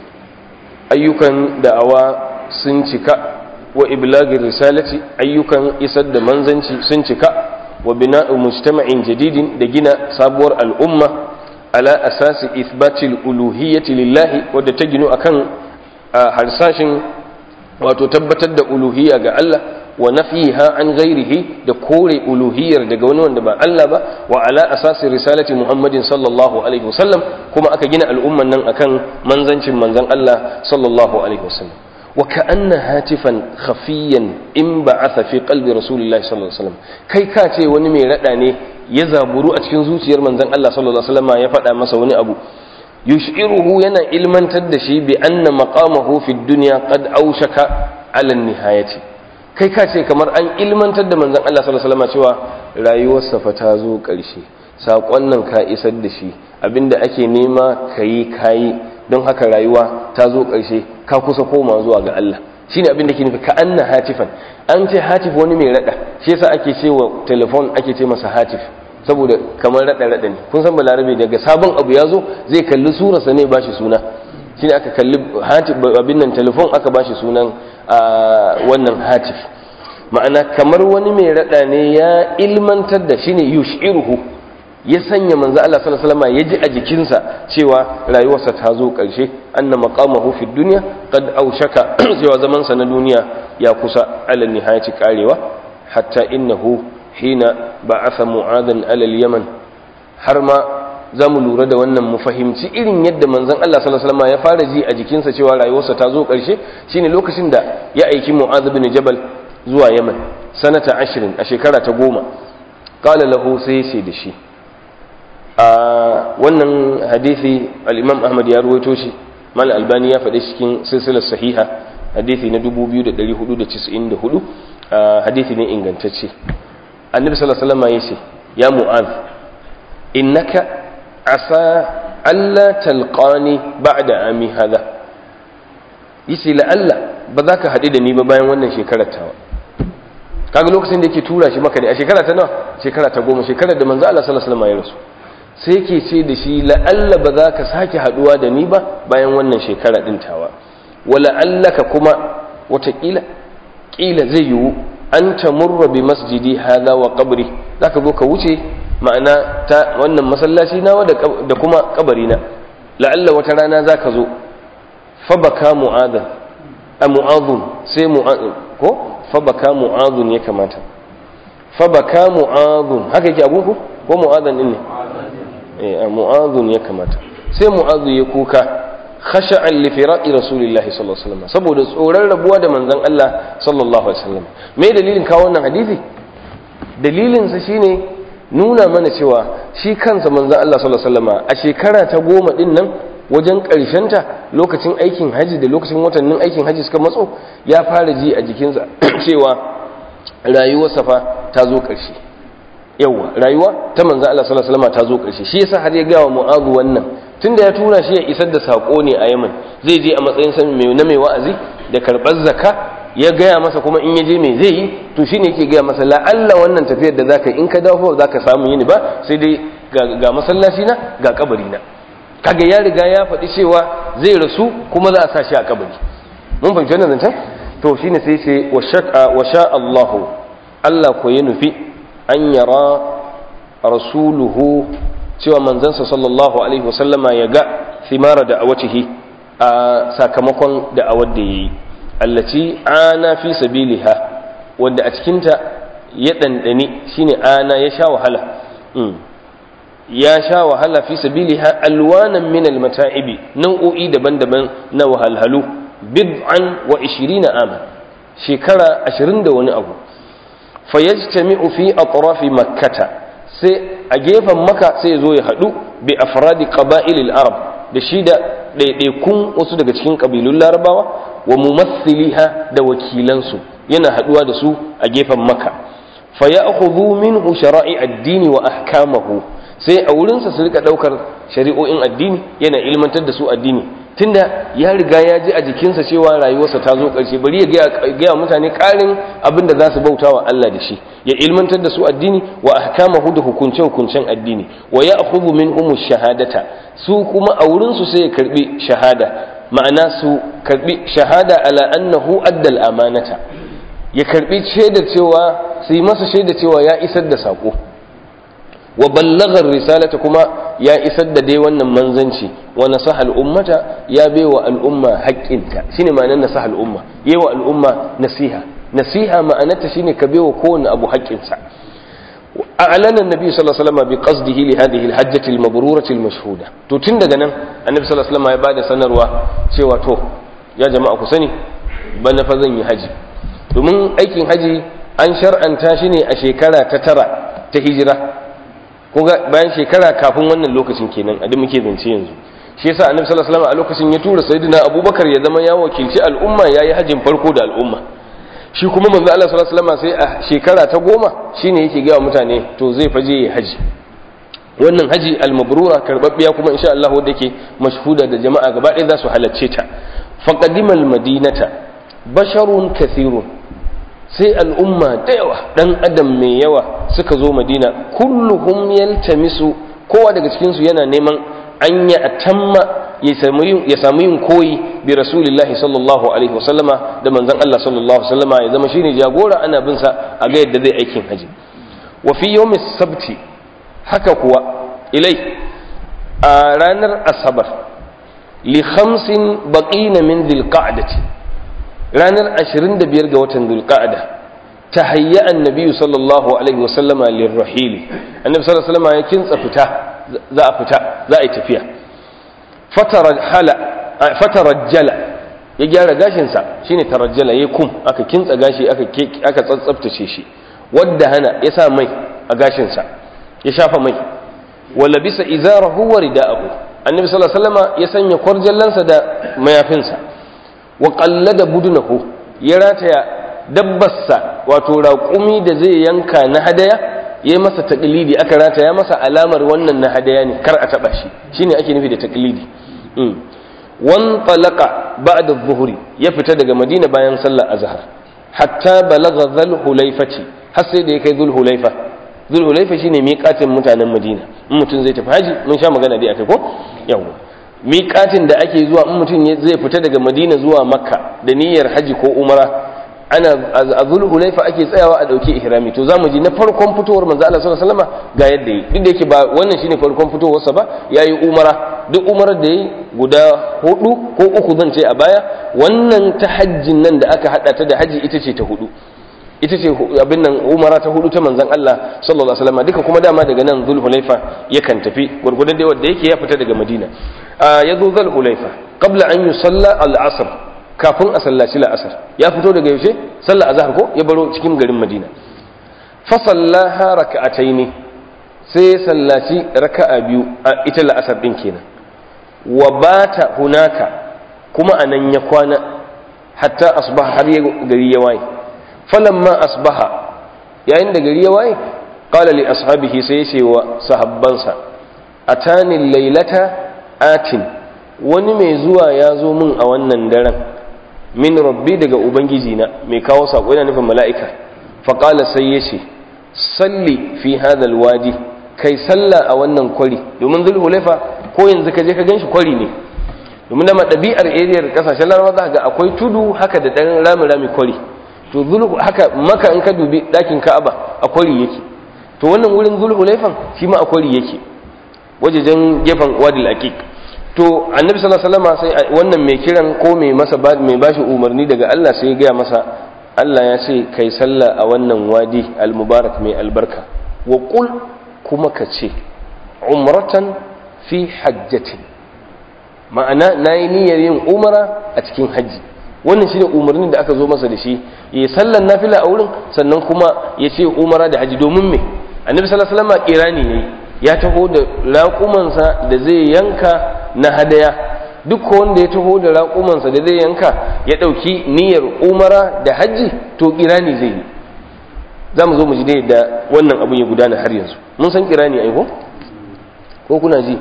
ayyukan da'awa sun cika wa iblagir risalati ayyukan isar da manzanci sun cika wa bina'u mujtama'in jadidin da gina sabuwar al'umma ala asasi ithbatil uluhiyyati lillahi wadda ta ginu akan harsashin wato tabbatar da uluhiyya ga Allah wa nafiha an ghairihi da kore uluhiyyar daga wani wanda ba Allah ba wa ala asasi risalati Muhammadin sallallahu alaihi wasallam kuma aka gina al'umman nan akan manzancin manzon Allah sallallahu alaihi wasallam وكأن هاتفا خفيا انبعث في قلب رسول الله صلى الله عليه وسلم kai ka ce wani mai rada ne ya zaburu a cikin zuciyar manzon Allah sallallahu alaihi wasallam ya faɗa masa wani abu yushiruhu yana ilmantar da shi bi anna maqamahu fi dunya qad aushaka ala nihayati kai ka ce kamar an ilmantar da manzon Allah sallallahu alaihi wasallam cewa rayuwarsa fa ta zo ƙarshe saƙon nan ka isar da shi abinda ake nema kayi kayi don haka rayuwa ta zo ƙarshe ka kusa koma zuwa ga Allah shine abin da ke nufi ka anna hatifan an ce hatif wani mai rada shi yasa ake ce wa telefon ake ce masa hatif saboda kamar rada rada ne kun san balarabe daga sabon abu ya zo zai kalli surarsa ne bashi suna shine aka kalli hatif abin nan telefon aka bashi sunan wannan hatif ma'ana kamar wani mai rada ne ya ilmantar da shine yushiruhu ya sanya manzo Allah sallallahu alaihi wasallam ya ji a jikinsa cewa rayuwarsa ta zo ƙarshe anna maqamahu fi dunya qad aushaka cewa zaman sa na duniya ya kusa ala nihayati karewa hatta innahu hina ba'atha mu'adan ala al-yaman har ma za mu lura da wannan mu fahimci irin yadda manzon Allah sallallahu alaihi wasallam ya fara ji a jikinsa cewa rayuwarsa ta zo ƙarshe shine lokacin da ya aiki mu'adh bin jabal zuwa yaman sanata 20 a shekara ta goma qala lahu sai sai da shi a wannan hadisi al-imam ahmad ya ruwaito shi mal albani ya faɗi cikin silsilar sahiha hadisi na 2494 hadisi ne ingantacce annabi sallallahu alaihi wasallam yace ya mu'az innaka asa alla talqani ba'da ami hada yace la Allah ba za ka haɗu da ni ba bayan wannan shekarar tawa kaga lokacin da yake tura shi maka ne a shekara ta nawa shekara ta goma shekarar da manzo Allah sallallahu alaihi wasallam ya rasu sai ke ce da shi la'alla ba za ka sake haduwa da ni ba bayan wannan shekara ɗin tawa wala allaka kuma watakila ƙila zai yiwu an ta murra bi masjidi hada wa kabari za ka zo ka wuce ma'ana ta wannan masallaci nawa da kuma kabarina la'alla wata rana za ka zo fabaka mu'adhan a mu'adhun sai mu'adhun ko fabaka mu'adhun ya kamata fabaka mu'adhun haka yake abun ku ko mu'adhan din ne a mu'adhun ya kamata sai mu'adhu ya kuka khasha'an li firaqi rasulillahi sallallahu alaihi wasallam saboda tsoron rabuwa da manzon Allah sallallahu alaihi wasallam me dalilin kawo wannan hadisi dalilin sa shine nuna mana cewa shi kansa manzon Allah sallallahu alaihi wasallam a shekara ta goma din nan wajen ta lokacin aikin haji da lokacin watannin aikin haji suka matso ya fara ji a jikinsa cewa rayuwarsa fa ta zo ƙarshe yawa rayuwa ta manzo Allah sallallahu alaihi wasallam ta zo ƙarshe shi yasa har ya ga wa Mu'adh wannan tunda ya tura shi ya isar da sako ne a Yaman zai je a matsayin sa mai na mai wa'azi da karbar zakka ya gaya masa kuma in ya je me zai yi to shine yake gaya masa la'alla wannan tafiyar da zaka in ka dawo zaka samu yini ba sai dai ga masallaci na ga kabari na kaga ya riga ya faɗi cewa zai rasu kuma za a sa shi a kabari mun fahimci wannan zancen to shine sai ce wa sha Allahu Allah ko ya nufi an yara rasuluhu cewa manzansa sallallahu alaihi wasallama ya ga thimara da awatihi a sakamakon da'awar da yayi allaci ana fi sabiliha wanda a cikinta ya ɗanɗani shine ana ya sha wahala ya sha wahala fi sabiliha alwanan min almata'ibi nau'o'i daban-daban na wahalhalu bid'an wa 20 ama shekara 20 da wani abu fayajtami'u fi atrafi makkata sai a gefen maka sai zo ya hadu bi afradi qaba'il al-arab da shi da ɗaiɗaikun wasu daga cikin ƙabilun larabawa wa mumathiliha da wakilansu yana haduwa da su a gefen maka fa ya'khudhu minhu shara'i ad-dini wa ahkamahu sai a wurinsa su rika daukar shari'o'in addini yana ilmantar da su addini tunda ya riga ya ji a jikinsa cewa rayuwarsa ta zo ƙarshe bari ya gaya mutane ƙarin abin da za su bauta wa Allah da shi ya ilmantar da su addini wa ahkamahu da hukunce-hukuncen addini wa ya akhudhu minhum shahadata su kuma a wurinsu sai ya karbi shahada ma'ana su karbi shahada ala annahu addal amanata ya karbi shaidar cewa su yi masa shaidar cewa ya isar da sako wa ballagar risalata kuma ya isar da dai wannan manzanci wa nasaha al'ummata ya baiwa al'umma haƙƙinta shine ma'anar nasaha al'umma yawa al'umma nasiha nasiha ma'anarta shine ka baiwa kowane abu haƙƙinsa أعلن النبي صلى الله عليه وسلم بقصده لهذه الحجة المبرورة المشهودة to tun daga nan annabi sallallahu alaihi wasallam ya bada sanarwa cewa to ya jama'a ku sani bana fa zan yi haji domin aikin haji an shar'anta shi ne a shekara ta tara ta hijira kuga bayan shekara kafin wannan lokacin kenan a da muke zance yanzu shi yasa annabi sallallahu alaihi wasallam a lokacin ya tura sayyidina abubakar ya zama ya wakilci al'umma yayi hajjin farko da al'umma shi kuma manzo Allah sallallahu alaihi wasallam sai a shekara ta goma shine yake ga mutane to zai faje ya haji wannan haji al-mabrura karbabbiya kuma insha Allah wanda yake mashhuda da jama'a gaba ɗaya za su halacce ta faqadimal madinata basharun kathirun sai al'umma da yawa dan adam mai yawa suka zo madina kulluhum yaltamisu kowa daga cikin su yana neman an ya atamma ya samu yin koyi bi rasulillahi sallallahu alaihi wasallama da manzon Allah sallallahu alaihi wasallama ya zama shine jagora ana bin sa a ga yadda zai aikin haji wa fi yawmis sabti haka kuwa ilai a ranar asabar li khamsin baqina min dhilqa'dati ranar 25 ga watan dhilqa'da tahayya annabi sallallahu alaihi wasallama lirrahili annabi sallallahu alaihi wasallama ya kintsa fita za a fita za a yi tafiya fatarajjala ya gyara gashinsa shine tarajjala ya kum aka kintsa gashi aka tsatsabtace shi wadda hana ya sa mai a gashinsa ya shafa mai wala bisa izarahu wa rida'ahu annabi sallallahu alaihi wasallam ya sanya kwarjallansa da mayafinsa wa qallada budunahu ya rataya dabbarsa wato raƙumi da zai yanka na hadaya yayi masa taqlidi aka rataya masa alamar wannan na hadaya ne kar a taba shi shine ake nufi da taqlidi wan talaqa ba'da adh-dhuhri ya fita daga madina bayan sallar azhar hatta balagha dhul hulaifati har sai da ya kai dhul hulaifa dhul hulaifa shine miqatin mutanen madina in mutum zai tafi haji mun sha magana dai akai ko yawa miqatin da ake zuwa in mutum zai fita daga madina zuwa makka da niyyar haji ko umara ana a dhul hulaifa ake tsayawa a dauki ihrami to zamu ji na farkon fitowar manzo Allah sallallahu alaihi wasallam ga yadda yi duk da yake ba wannan shine farkon fitowarsa ba yayi umara duk umarar da yi guda hudu ko uku zan ce a baya wannan ta hajjin nan da aka hada ta da haji ita ce ta hudu ita ce abin nan umara ta hudu ta manzon Allah sallallahu alaihi wasallam duka kuma dama daga nan zulhulaifa yakan tafi gurgudan da wanda yake ya fita daga madina ya zo zulhulaifa qabla an yusalla al-asr kafin a sallaci la'asar ya fito daga yaushe sallar azhar ko ya baro cikin garin madina fa sallaha raka'ataini sai ya sallaci raka'a biyu a ita la'asar din kenan wa bata hunaka kuma anan ya kwana hatta asbaha har gari ya waye falamma asbaha yayin da gari ya waye qala li ashabihi sai ya ce wa sahabbansa atani laylata atin wani mai zuwa ya zo min a wannan daren min rabbi daga ubangiji na mai kawo sako yana nufin mala'ika fa qala sai ya ce salli fi hadha alwadi kai sallah a wannan kwari domin zulhulaifa ko yanzu ka je ka ganshi kwari ne domin dama ɗabi'ar ariyar kasashen larabawa za ga akwai tudu haka da ɗan rami rami kwari to zulhu haka maka in ka dubi ɗakin ka'aba a kwari yake to wannan wurin zulhulaifan shi ma akwai yake wajejen gefen wadil aqiq to annabi sallallahu alaihi wasallam sai wannan mai kiran ko mai masa mai bashi umarni daga Allah sai ya gaya masa Allah ya ce kai sallah a wannan wadi al-mubarak mai albarka wa qul kuma ka ce umratan fi hajjatin ma'ana nayi niyyar yin umara a cikin haji wannan shine umarnin da aka zo masa da shi ya sallan nafila a wurin sannan kuma ya ce umara da haji domin me annabi sallallahu alaihi wasallam kirani ne ya taho da raƙumansa da zai yanka na hadaya duk wanda ya taho da raƙumansa da zai yanka ya ɗauki niyyar umara da hajji to kirani zai yi za mu zo mu ji dai da wannan abin ya gudana har yanzu mun san kirani aiko ko kuna ji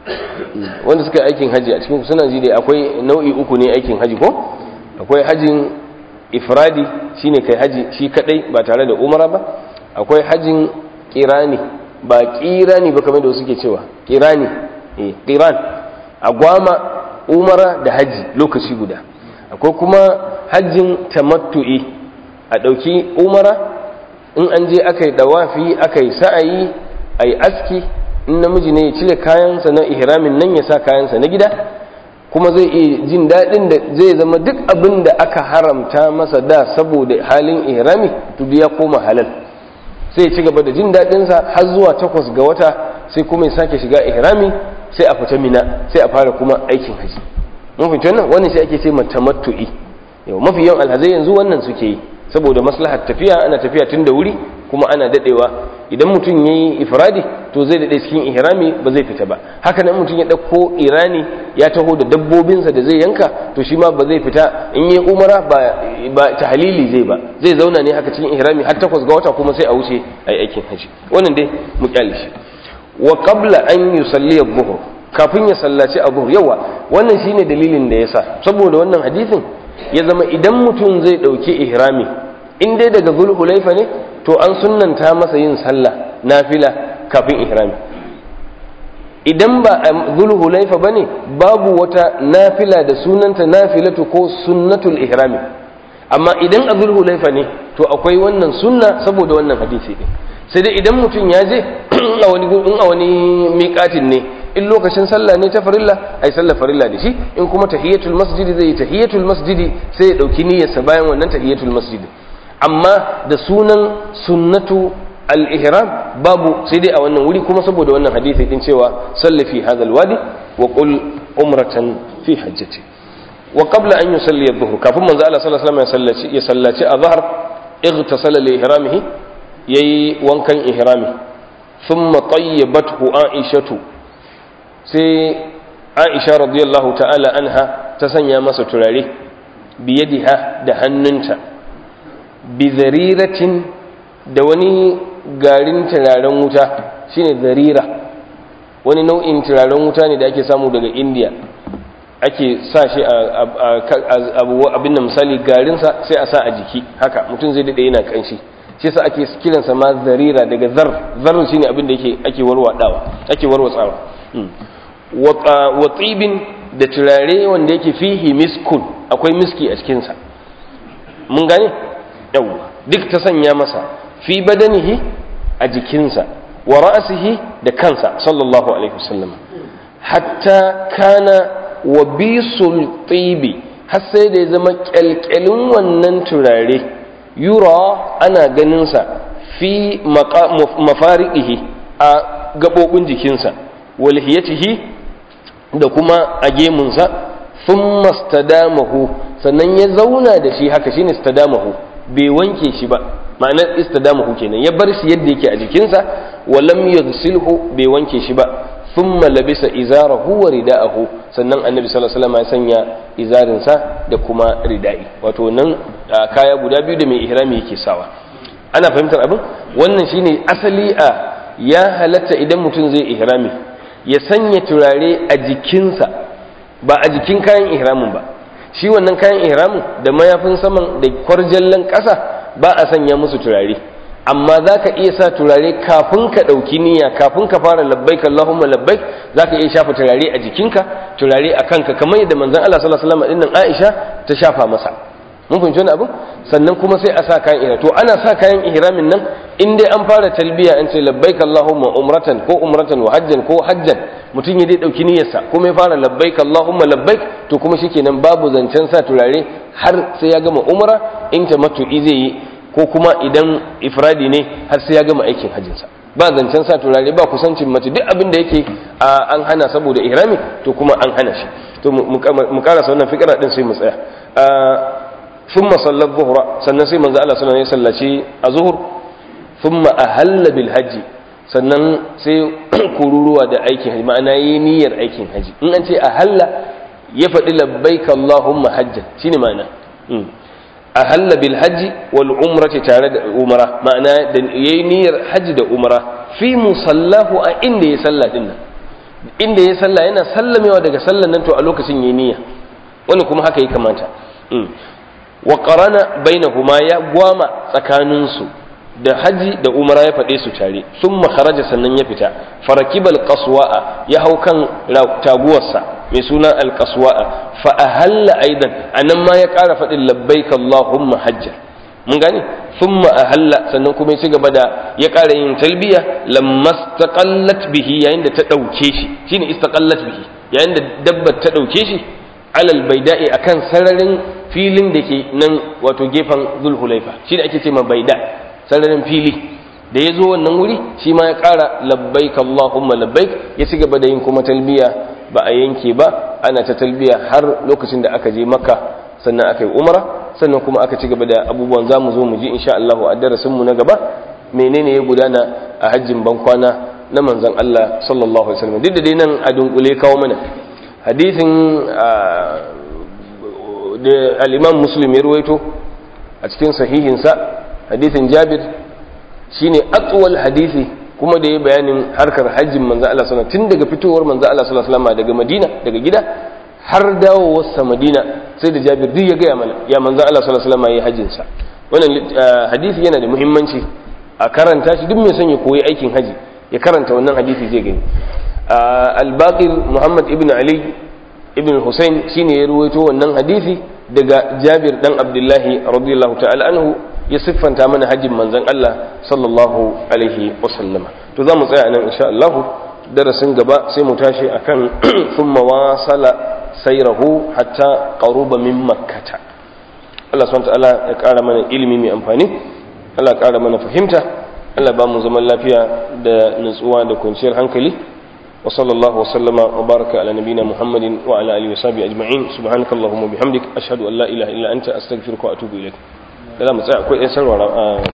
wanda suka yi aikin haji a cikin suna ji dai akwai nau'i uku ne aikin haji ko akwai hajin ifradi shine kai haji shi kadai ba tare da umara ba akwai hajin kirani ba kirani ba kamar da suke cewa kirani eh kiran agwama umara da haji lokaci guda akwai kuma hajjin tamattu'i a dauki umara in an je aka yi dawafi aka yi sa'ayi a yi aski in namiji ne ya cire kayansa na ihramin nan ya sa kayansa na gida kuma zai iya jin daɗin da zai zama duk abin da aka haramta masa da saboda halin ihrami to ya koma halal sai ya ci gaba da jin daɗinsa har zuwa takwas ga wata sai kuma ya sake shiga ihrami sai a fita mina sai a fara kuma aikin haji mun fahimci wannan wannan sai ake ce tamattu'i yau mafi yawan alhazai yanzu wannan suke yi saboda maslahar tafiya ana tafiya tun da wuri kuma ana dadewa idan mutum ya yi ifradi to zai dade cikin ihrami ba zai fita ba haka nan mutum ya ɗauko irani ya taho da dabbobinsa da zai yanka to shi ma ba zai fita in yi umara ba ba tahlili zai ba zai zauna ne haka cikin ihrami har takwas ga wata kuma sai a wuce a aikin haji wannan dai mu kyale shi wa qabla an yusalli adh-dhuhr kafin ya sallaci adh-dhuhr yawa wannan shine dalilin da yasa saboda wannan hadisin ya zama idan mutum zai dauki ihrami in dai daga zulhulaifa ne to an sunnanta masa yin sallah nafila kafin ihrami idan ba a zulhulaifa ba ne babu wata nafila da sunanta nafilatu ko sunnatul ihrami amma idan a zulhulaifa ne to akwai wannan sunna saboda wannan hadisi din sai dai idan mutum ya je a wani in a wani miƙatin ne in lokacin sallah ne ta farilla ai sallah farilla da shi in kuma tahiyatul masjidi zai yi tahiyatul masjidi sai ya dauki niyyarsa bayan wannan tahiyatul masjidi amma da sunan sunnatu al-ihram babu sai dai a wannan wuri kuma saboda wannan hadisi din cewa salli fi hadha al-wadi wa qul umratan fi hajjati wa qabla an yusalli adh-dhuhr kafin manzo Allah sallallahu alaihi wasallam ya sallaci ya sallaci azhar ightasala li ihramihi yayi wankan ihrami thumma tayyibathu aishatu sai aisha radiyallahu ta'ala anha ta sanya masa turare biyadiha da hannunta bizariratin da wani garin turaren wuta shine zarira wani nau'in turaren wuta ne da ake samu daga indiya ake sa shi a abin da misali garinsa sai a sa a jiki haka mutum zai daɗe yana ƙanshi shi sa ake kiransa ma zarira daga zar zar shine abin da ake warwatsawa ake warwatsawa wa tsibin da turare wanda yake fihi miskun akwai miski a cikinsa mun gane yawwa duk ta sanya masa fi badanihi a jikinsa wa ra'asihi da kansa sallallahu alaihi wasallam hatta kana wa bisul tibi har sai da ya zama kyalkyalin wannan turare yura ana ganinsa fi mafariqihi a gabobin jikinsa walhiyatihi da kuma a gemunsa sun mastadamahu sannan ya zauna da shi haka shine stadamahu bai wanke shi ba ma'anar istidamahu kenan ya bar shi yadda yake a jikinsa walam yaghsilhu bai wanke shi ba thumma labisa izarahu wa rida'ahu sannan annabi sallallahu alaihi wasallam ya sanya izarinsa da kuma rida'i wato nan kaya guda biyu da mai ihrami yake sawa ana fahimtar abin wannan shine asali a ya halatta idan mutum zai ihrami ya sanya turare a jikinsa ba a jikin kayan ihramin ba shi wannan kayan ihramin da mayafin saman da kwarjallan ƙasa ba a sanya musu turare amma za ka iya sa turare kafin ka ɗauki niyya kafin ka fara labbaik Allahumma labbaik za ka iya shafa turare a jikinka turare a kanka kamar yadda manzon Allah sallallahu alaihi wasallam dinnan Aisha ta shafa masa mun fahimci wani abu sannan kuma sai a sa kayan ihram to ana sa kayan ihramin nan in dai an fara talbiya an ce labbaik Allahumma umratan ko umratan wa hajjan ko hajjan mutum ya dai dauki niyyarsa kuma ya fara labbaik Allahumma labbaik to kuma shikenan babu zancen sa turare har sai ya gama umra in tamattu'i zai yi ko kuma idan ifradi ne har sai ya gama aikin hajjinsa ba zancen sa turare ba kusancin mace duk abin da yake an hana saboda ihrami to kuma an hana shi to mu karasa wannan fikira din sai mu tsaya thumma sallat zuhra sannan sai manzo Allah sallallahu alaihi wasallam ya sallaci azhur thumma ahalla bil hajji sannan sai kururuwa da aikin haji ma'ana yi niyyar aikin haji in an ce ahalla ya faɗi labbaik Allahumma hajjan shine ma'ana ahalla bil hajji wal umrati tare da umra ma'ana da yayi niyyar haji da umra fi musallahu a inda ya salla din nan inda ya salla yana sallamewa daga sallan nan to a lokacin yayi niyya wani kuma haka ya kamata wa qarana bainahuma ya gwama tsakanin su da haji da umra ya faɗe su tare thumma kharaja sannan ya fita farakibal qaswa'a ya hau kan taguwarsa mai suna alqaswa'a fa ahalla aidan anan ma ya ƙara faɗin labbaik allahumma hajja mun gane thumma ahalla sannan kuma ya ci gaba da ya ƙara yin talbiya lamma istaqallat bihi yayin da ta dauke shi shine istaqallat bihi yayin da dabbar ta dauke shi alal baida'i akan sararin filin da ke nan wato gefen zulhulaifa shine ake ce ma baida sararin fili da ya zo wannan wuri shi ma ya ƙara labbaik Allahumma labbaik ya ci gaba da yin kuma talbiya ba a yanke ba ana ta talbiya har lokacin da aka je makka sannan aka yi umara sannan kuma aka ci gaba da abubuwan za mu zo mu ji insha Allah a darasin mu na gaba menene ya gudana a hajjin bankwana na manzon Allah sallallahu alaihi wasallam duk da dai nan a dunkule kawo mana hadisin da al-Imam Muslim ya ruwaito a cikin sahihinsa hadisin Jabir shine atwal hadisi kuma da ya bayanin harkar hajjin manzo Allah sallallahu tun daga fitowar manzo Allah sallallahu alaihi wasallam daga Madina daga gida har dawowarsa Madina sai da Jabir duk ya gaya mana ya manzo Allah sallallahu alaihi wasallam yayi hajjin sa wannan hadisi yana da muhimmanci a karanta shi duk mai son ya koyi aikin haji ya karanta wannan hadisi zai gani al-Baqir Muhammad ibn Ali ibn Hussein shine ya ruwaito wannan hadisi daga Jabir dan Abdullahi radiyallahu ta'ala anhu ya siffanta mana hajjin manzon Allah sallallahu alaihi wasallama to za mu tsaya nan insha Allah darasin gaba sai mu tashi akan thumma wasala sayrahu hatta qaruba min makkata Allah subhanahu ta'ala ya ƙara mana ilimi mai amfani Allah ƙara mana fahimta Allah ba mu zaman lafiya da nutsuwa da kwanciyar hankali wa sallallahu wa sallama wa baraka ala nabina Muhammadin wa ala alihi wa sahbihi ajma'in subhanakallahumma bihamdik ashhadu an la ilaha illa anta astaghfiruka wa atubu ilaik da za mu tsaya akwai ɗan sarwara